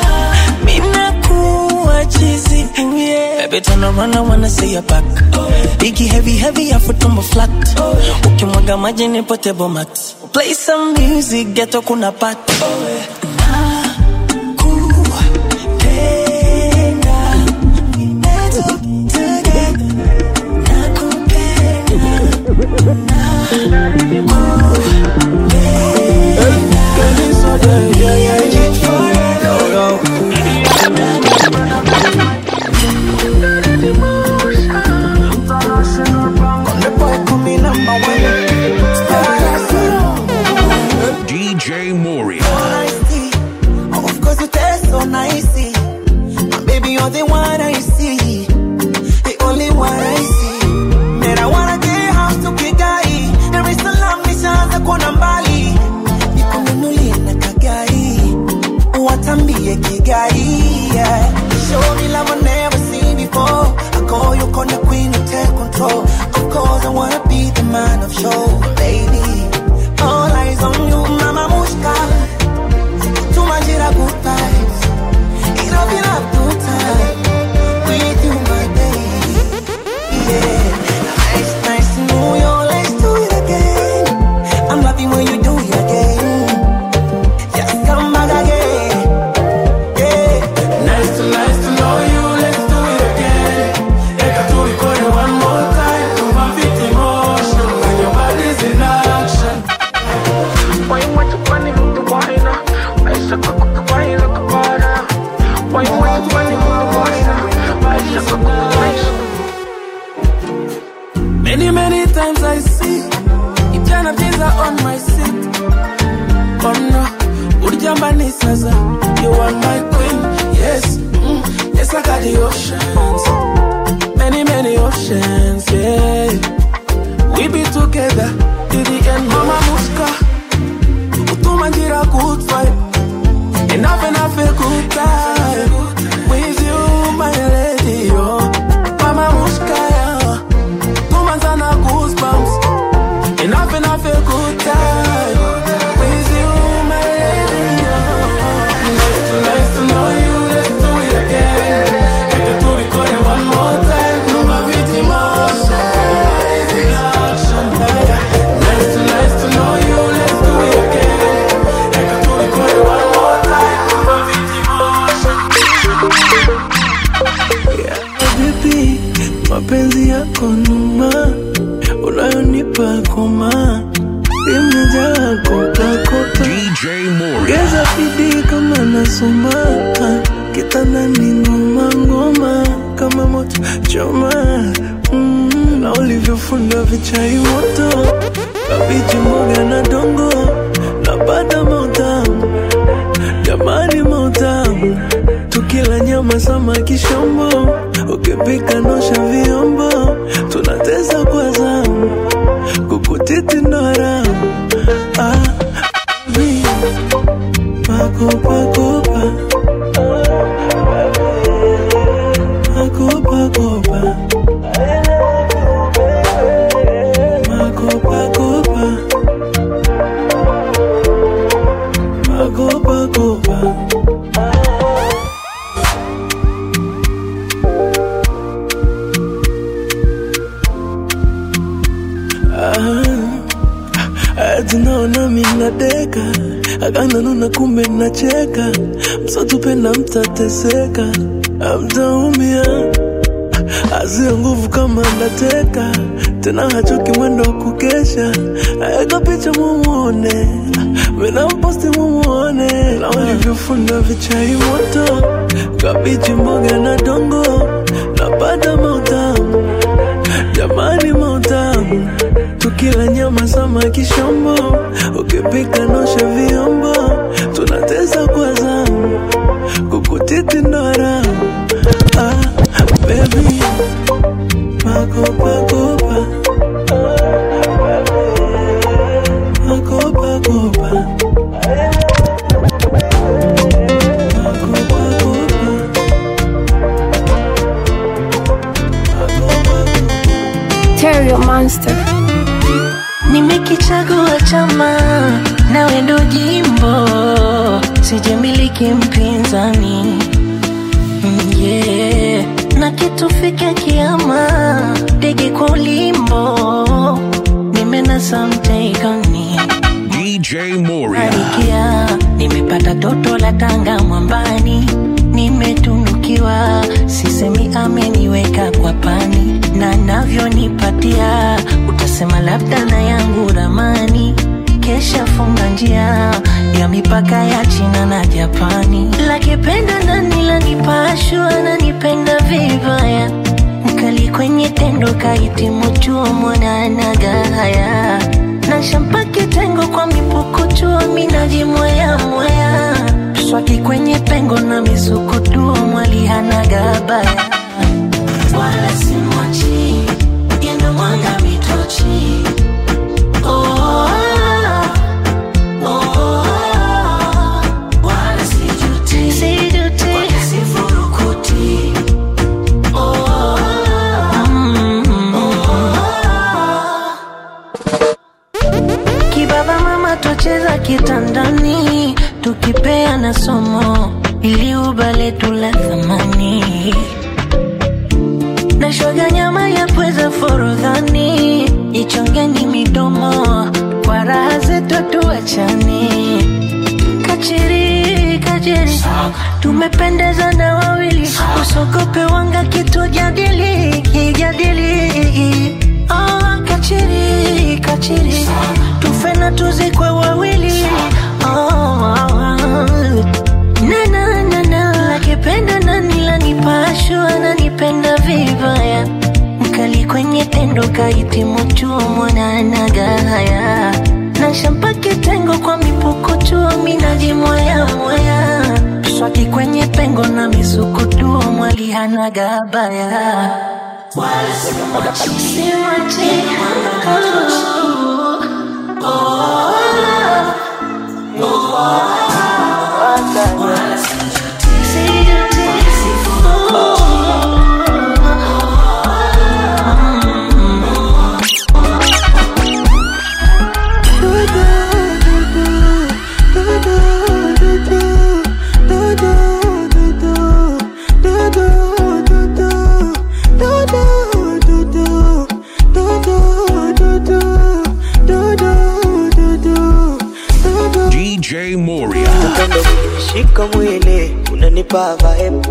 Speaker 11: minakuwa chizi yeah. Baby turn around I wanna see your back Biggie heavy heavy afu tumbo flat Ukimwaga maji ni potable mat Play some music ghetto kuna pat
Speaker 3: DJ Moria.
Speaker 2: Of course you taste so nicey My baby you're the one I see The only one I see Man I wanna get house to Kigai Dar es Salaam nishaanza kuona mbali Nikununulie na kagari Watambie Kigai yeah. Show me love I never seen before I call you corner queen you take control Of course I wanna be the man of show Baby All eyes on you mama mushka Tumajira good vibes. It up in up good time. With you, my baby. Yeah. Nice, nice to know you. Let's do it again. I'm loving when you do it again. Just come back again. Yeah.
Speaker 6: Nice to nice to know you, let's do it again. Eka tu ikone one more time, tuva fit emotion when your body's in action. Why you want to funny mtu bwana? Maisha kukubaila kubara. Why you want to funny mtu bwana? Maisha kukubaila. Many many times I see Ijana pizza on my seat. Oh no, ulijambani sasa. You are my queen, yes, mm, yes I got the oceans, many many oceans, yeah. We be together till the end, Mama Muska. Utuma njira good vibe, enough enough a good time. With you, my lady, oh, Mama Muska, yeah. Tuma sana goosebumps, enough enough a good time. With you, my lady, oh. Nice to, nice to know you, let's do it again. Eka tu record it one more time, Numa viti motion, in action. Nice to, nice to know you, let's do it again. Eka tu record it one more time, Numa viti motion.
Speaker 11: Baby, mapenzi yako numa unayonipa koma imejaa kopakopa ongeza bidii kama nasoma kitandani ngoma ngoma kama moto choma mm, na ulivyofunda vichai moto kabichi mboga na dongo na bada mautamu jamani mautamu tukila nyama samaki shombo ukipika nosha vyombo tunateza kwa zamu kukutiti ndoramu ah, vi, makopakopa makopakopa makopakopa makopakopa Ah, tunaona minadeka akananuna kumbe nacheka msotupenda mtateseka amtaumia azia nguvu kama ndateka tena hachoki mwendo wa kukesha aeka picha mumuone minamposti mumuone na walivyofunda vichai moto kabichi mboga na dongo napata mautamu jamani mautamu tukila nyama samaki shombo ukipika nosha vyombo tunateza kwa zamu kukutiti ndoramu ah, baby
Speaker 5: chama nawe ndo jimbo sijamiliki mpinzani Mm, yeah. na kitufike kiama ndege kwa ulimbo nimenasa mteikani
Speaker 3: DJ Moria.
Speaker 5: Barikia, nimepata toto la tanga mwambani, nimetunukiwa, sisemi ameniweka kwa pani, na navyonipatia utasema labda na yangu ramani kesha funga njia ya mipaka ya China na Japani, lakipenda nani lanipashwa nanipenda vibaya mkali kwenye tendo kahitimu chuo mwananaga haya na shampa kitengo kwa mipukuchuo minajimwea mwea swaki kwenye pengo na misukutuo mwalihanaga baya wala simwachi yendo mwanga mitochi oh, oh, wala sijuti sijuti wala sifurukuti oh, mm, Kibaba mama twacheza kitandani tukipea na somo ili ubale tula thamani na shoga nyama ya pweza forodhani ichongeni midomo kwa raha zetu tuachani kachiri kachiri tumependeza na wawili usogope wanga kitu jadili kijadili oh, kachiri kachiri tufe na tuzikwe wawili oh, oh, oh. na na na na lakipenda nani lanipashwa nanipenda vibaya mkali kwenye tendo kahitimu chuo mwananaga haya na shampa kitengo kwa mipukuchuo minajimwaya mwaya swaki kwenye pengo na misukutuo mwalihanaga baya wala simwachi simwachi oh, oh, oh, wala sijuti sijuti
Speaker 3: DJ Moria.
Speaker 19: upendo kunishika mwili unanipa vibe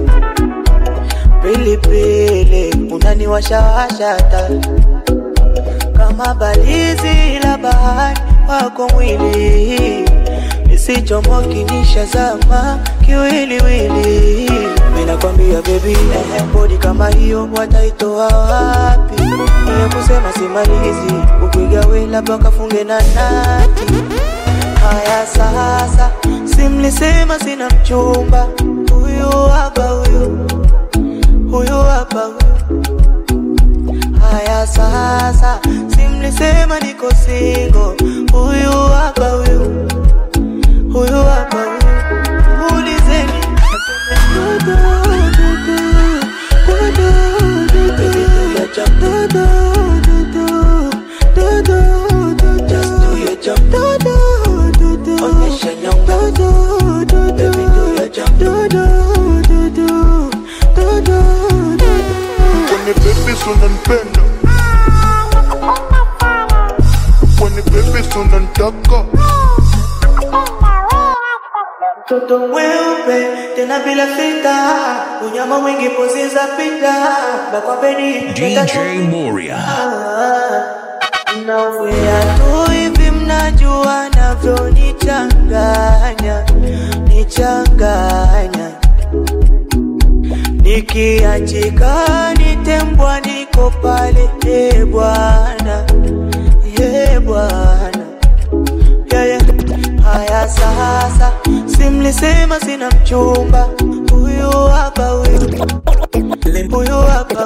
Speaker 19: pilipili unaniwashawasha hata kama balizi la bahari wako mwili isichomoki nishazama kiwiliwili minakwambia bebi bodi kama hiyo wataitoa wapi ile kusema simalizi ukigawe labda kafunge na nati haya sasa simlisema sina mchumba huyu hapa huyu huyu hapa huyu haya sasa simlisema niko singo huyu hapa huyu huyu hapa huyu ulizeni aseme dudu, dudu, dudu, dudu. Baby, do your jump. Dudu, dudu, dudu, dudu. Just do your jump. Dudu, dudu. Onyesha nyonga. Dudu, dudu. Baby, do your jump. Dudu, dudu, dudu, dudu.
Speaker 20: Kwenye baby unanipenda Kwenye baby unanitaka
Speaker 19: Mtoto mweupe tena bila fita, unyama mwingi pozi za pita, bakwapeni
Speaker 3: DJ Moria.
Speaker 19: Naumia tu hivi, mnajua navyonichanganya, nichanganya nikiachika nitembwa, niko pale e Bwana, e Bwana yeah, yeah. Haya sasa, simlisema sina mchumba, huyu hapa huyu huyu hapa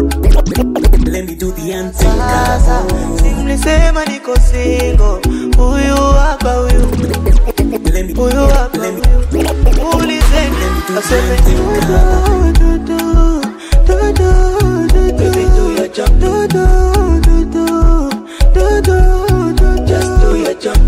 Speaker 19: sasa, simlisema niko singo, huyu hapa huyu huyu hapa huyu ulizeni aseme dudu, dudu, dudu, dudu. Baby, do your jump. Dudu, dudu, dudu, dudu. Just do your jump.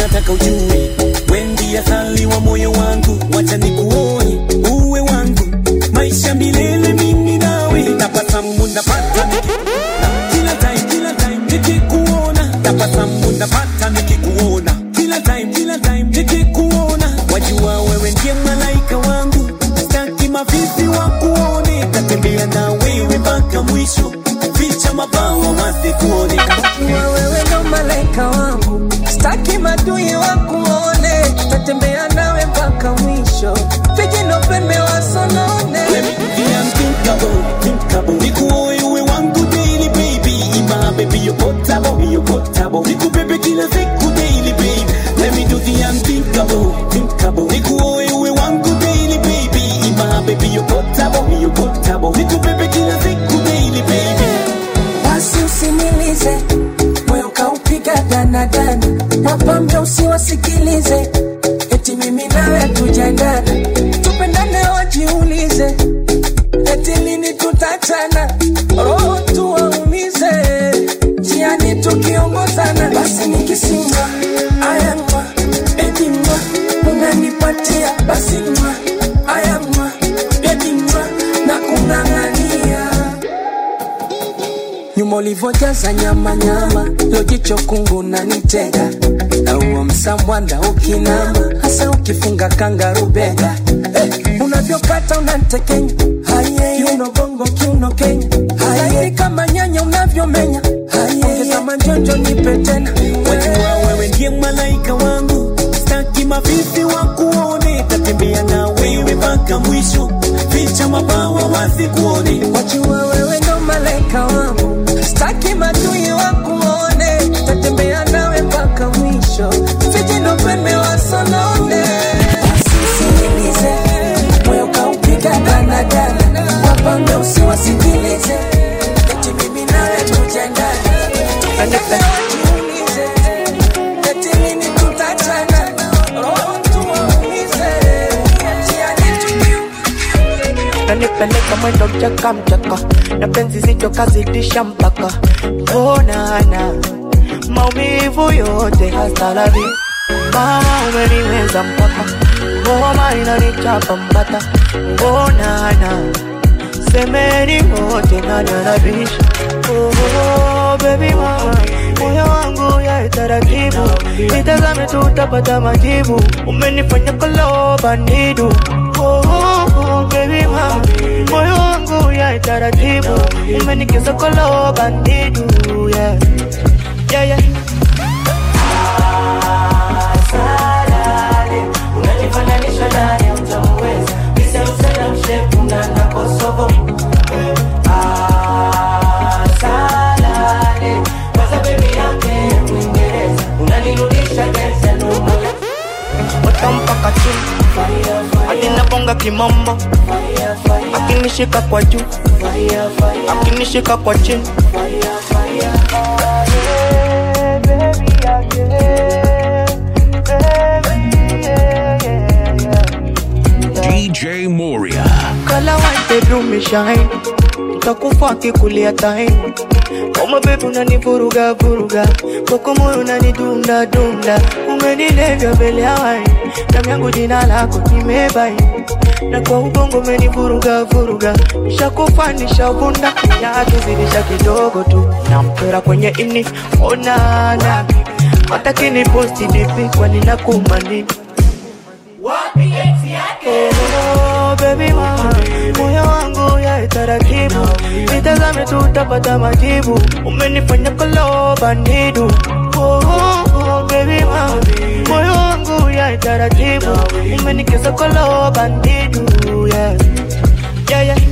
Speaker 2: nataka ujue wendi asali wa moyo wangu wacha nikuoe uwe wangu maisha milele mimi nawe tabasamu napata nikikuona kila time kila time nikikuona tabasamu napata nikikuona kila time kila time nikikuona wajua wewe ndiye malaika wangu staki mavivi wa kuone tatembea na wewe mpaka mwisho ficha mabawa wasikuone
Speaker 10: Wajua wewe ndo malaika wangu, staki madui wakuone, tatembea nawe mpaka mwisho, vijino pembe wasonone.
Speaker 2: unthinkable, thinkable. Nikuoe uwe wangu daily baby, ima baby you're potable, you're potable. Nikubebe kila siku daily baby, let me do the unthinkable, thinkable. Nikuoe uwe wangu daily baby, ima baby you're potable, you're potable. Nikubebe kila siku daily baby.
Speaker 10: Basi usinilize moyo kaupiga danadana, wapambe usiwasikilize, eti mimi nawe tujaendana, tupendane wajiulize, eti lini tutachana, roho tuwaumize, jiani tukiongozana, basi nikisimwa ayamwa edimwa, unanipatia basi mwa ayamwa edimwa na kung'ang'ania nyuma ulivyojaza nyama nyama, lo jicho kungu na nitega na huo msambwanda ukinama, hasa ukifunga kangarubega eh, unavyokata unantekenya Haye, kiuno bongo kiuno Kenya Haye, kama nyanya unavyomenya Haye, ongeza manjonjo nipe tena
Speaker 2: Wajua wewe ndiye malaika wangu, staki mavivi wa kuone, tatembea na wewe mpaka mwisho, ficha mabawa wasikuone.
Speaker 10: Wajua wewe ndo malaika wangu, staki madui wakuone, tatembea nawe mpaka mwisho, vijino pembe wasonone. Usisikilize moyo kaupiga danadana, wapambe usiwasikilize, eti mimi nawe tujendana, tupendane wajiulize, eti lini tutachana, roho tuwaumize, jiani
Speaker 19: nanipeleka mwendo mchaka mchaka na penzi zito kazidisha mpaka onana maumivu yote hastarabi mama umeniweza mpaka ngoma inanichapa mbata onana semeni wote nananabisha oh, baby mama moyo wangu ya taratibu nitazame tutapata majibu umenifanya kolo bandidu oh, oh, baby mama moyo wangu ya taratibu umenikiza kolo bandidu yeah. Yeah, yeah.
Speaker 10: Salale, unajifananisha naye utamuweza misemsela mshepuna na kosovo Ah, salale, kwanza bebi yake Mwingereza unanirudisha geza
Speaker 19: watampaka chini hadi naponga kimombo akinishika kwa juu akinishika kwa chini
Speaker 3: DJ Moria.
Speaker 19: kala white bedroom me shine ntakufa akikulia time kama bebi unanivuruga vuruga koko moyo unanidunda dunda umenilevya mbele ya wai damu yangu jina lako nimebai na kwa ubongo umenivuruga vuruga nishakufa nishavunda yakizidisha kidogo tu nampera kwenye ini onana hata kiniposti dipi kwani nakumanini Oh, baby mama, moyo wangu ya taratibu, nitazame tutapata majibu, umenifanya kolo bandidu. Oh, oh, baby mama, moyo wangu ya taratibu, umenikiza kolo bandidu. Yeah, yeah, yeah.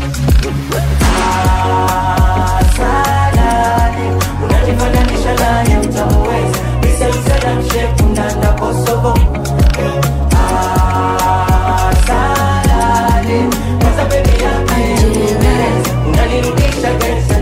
Speaker 10: Salale, unajifananisha naye utamuweza misemsela mshepuna na kosovo Ah, salale, kwanza bebi yake Mwingereza unanirudisha geza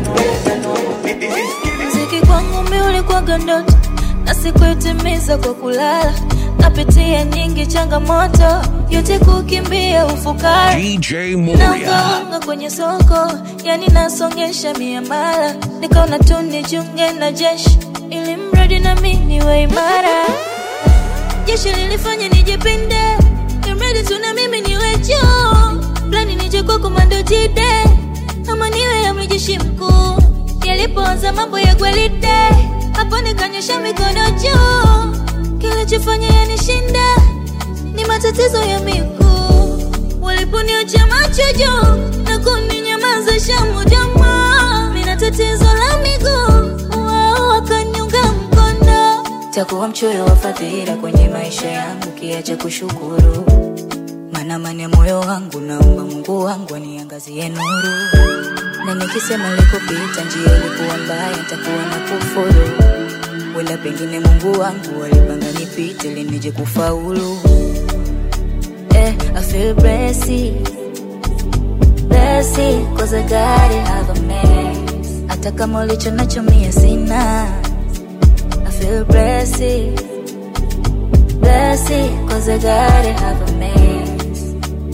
Speaker 4: Mziki kwangu mi ulikuwaga ndoto na sikuitimiza kwa kulala, napitia nyingi changamoto, yote kukimbia ufukara
Speaker 3: DJ Moria.
Speaker 4: Naungaunga kwenye soko, yani nasongesha miamala, nikaona tu nijiunge na jeshi ili mradi na mimi niwe imara. Tamasha lilifanya nijipinde, imradi tuna mimi niwe juu, plani nije kwa komando jide, ama niwe amri jeshi mkuu. Yalipoanza mambo ya gwalide, hapo nikanyosha mikono juu, kilichofanya yanishinda ni matatizo ya miguu. Waliponiacha macho juu na kuninyamazisha moja mwa, mina tatizo la miguu, wao wakaniunga mkono.
Speaker 21: takuwa mchoyo wa fadhila kwenye maisha yangu kiacha kushukuru maana mani ya moyo wangu naomba mungu wangu aniangazie nuru na nikisema likupita njia ilikuwa mbaya nitakuwa na kufuru wala pengine mungu wangu alipanga nipite linije kufaulu eh, I feel blessed blessed cause I got it have a mess hata kama ulicho nacho mie sina I feel blessed, blessed, cause I gotta have a mess.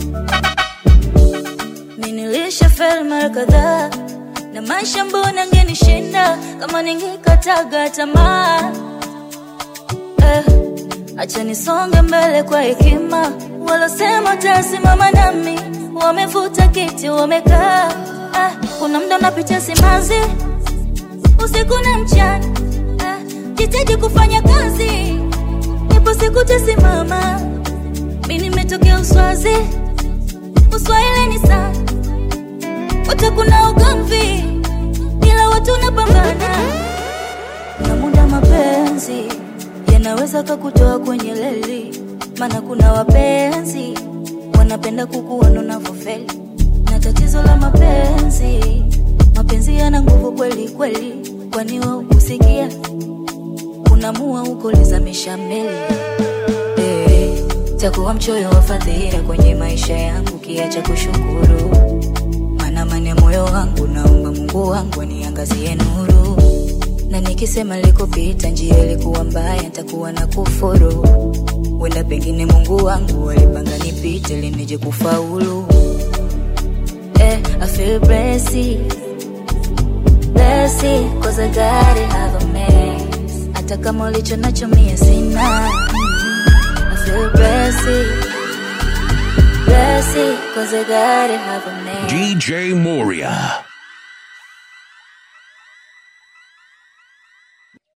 Speaker 21: Mi nilishafeli mara kadhaa na maisha, mbona angenishinda kama ningekataga tamaa eh, acha nisonge mbele kwa hekima, walosema tasimama nami wamevuta kiti wamekaa. Ah, kuna mda unapitia simanzi usiku na mchana jitaji kufanya kazi, ipo siku tasimama. Mi nimetokea Uswazi, Uswahili ni sana, wote kuna ugomvi, ila watu unapambana na muda. Mapenzi yanaweza kakutoa kwenye leli, maana kuna wapenzi wanapenda kukuona unavyofeli, na tatizo la mapenzi, mapenzi yana nguvu kweli kweli, kwani wao kusikia unamua huko lizamisha meli hey, takuwa mchoyo wa fadhila kwenye maisha yangu kiacha kushukuru maana mani ya moyo wangu naomba mungu wangu aniangazie nuru na nikisema likupita njia ilikuwa mbaya ntakuwa na kufuru wenda pengine mungu wangu alipanga nipite linije kufaulu eh, I feel blessed, blessed, cause I gotta have a mess hata kama ulicho nacho mie sina I feel blessed, blessed, cause I gotta have a man
Speaker 3: DJ Moria.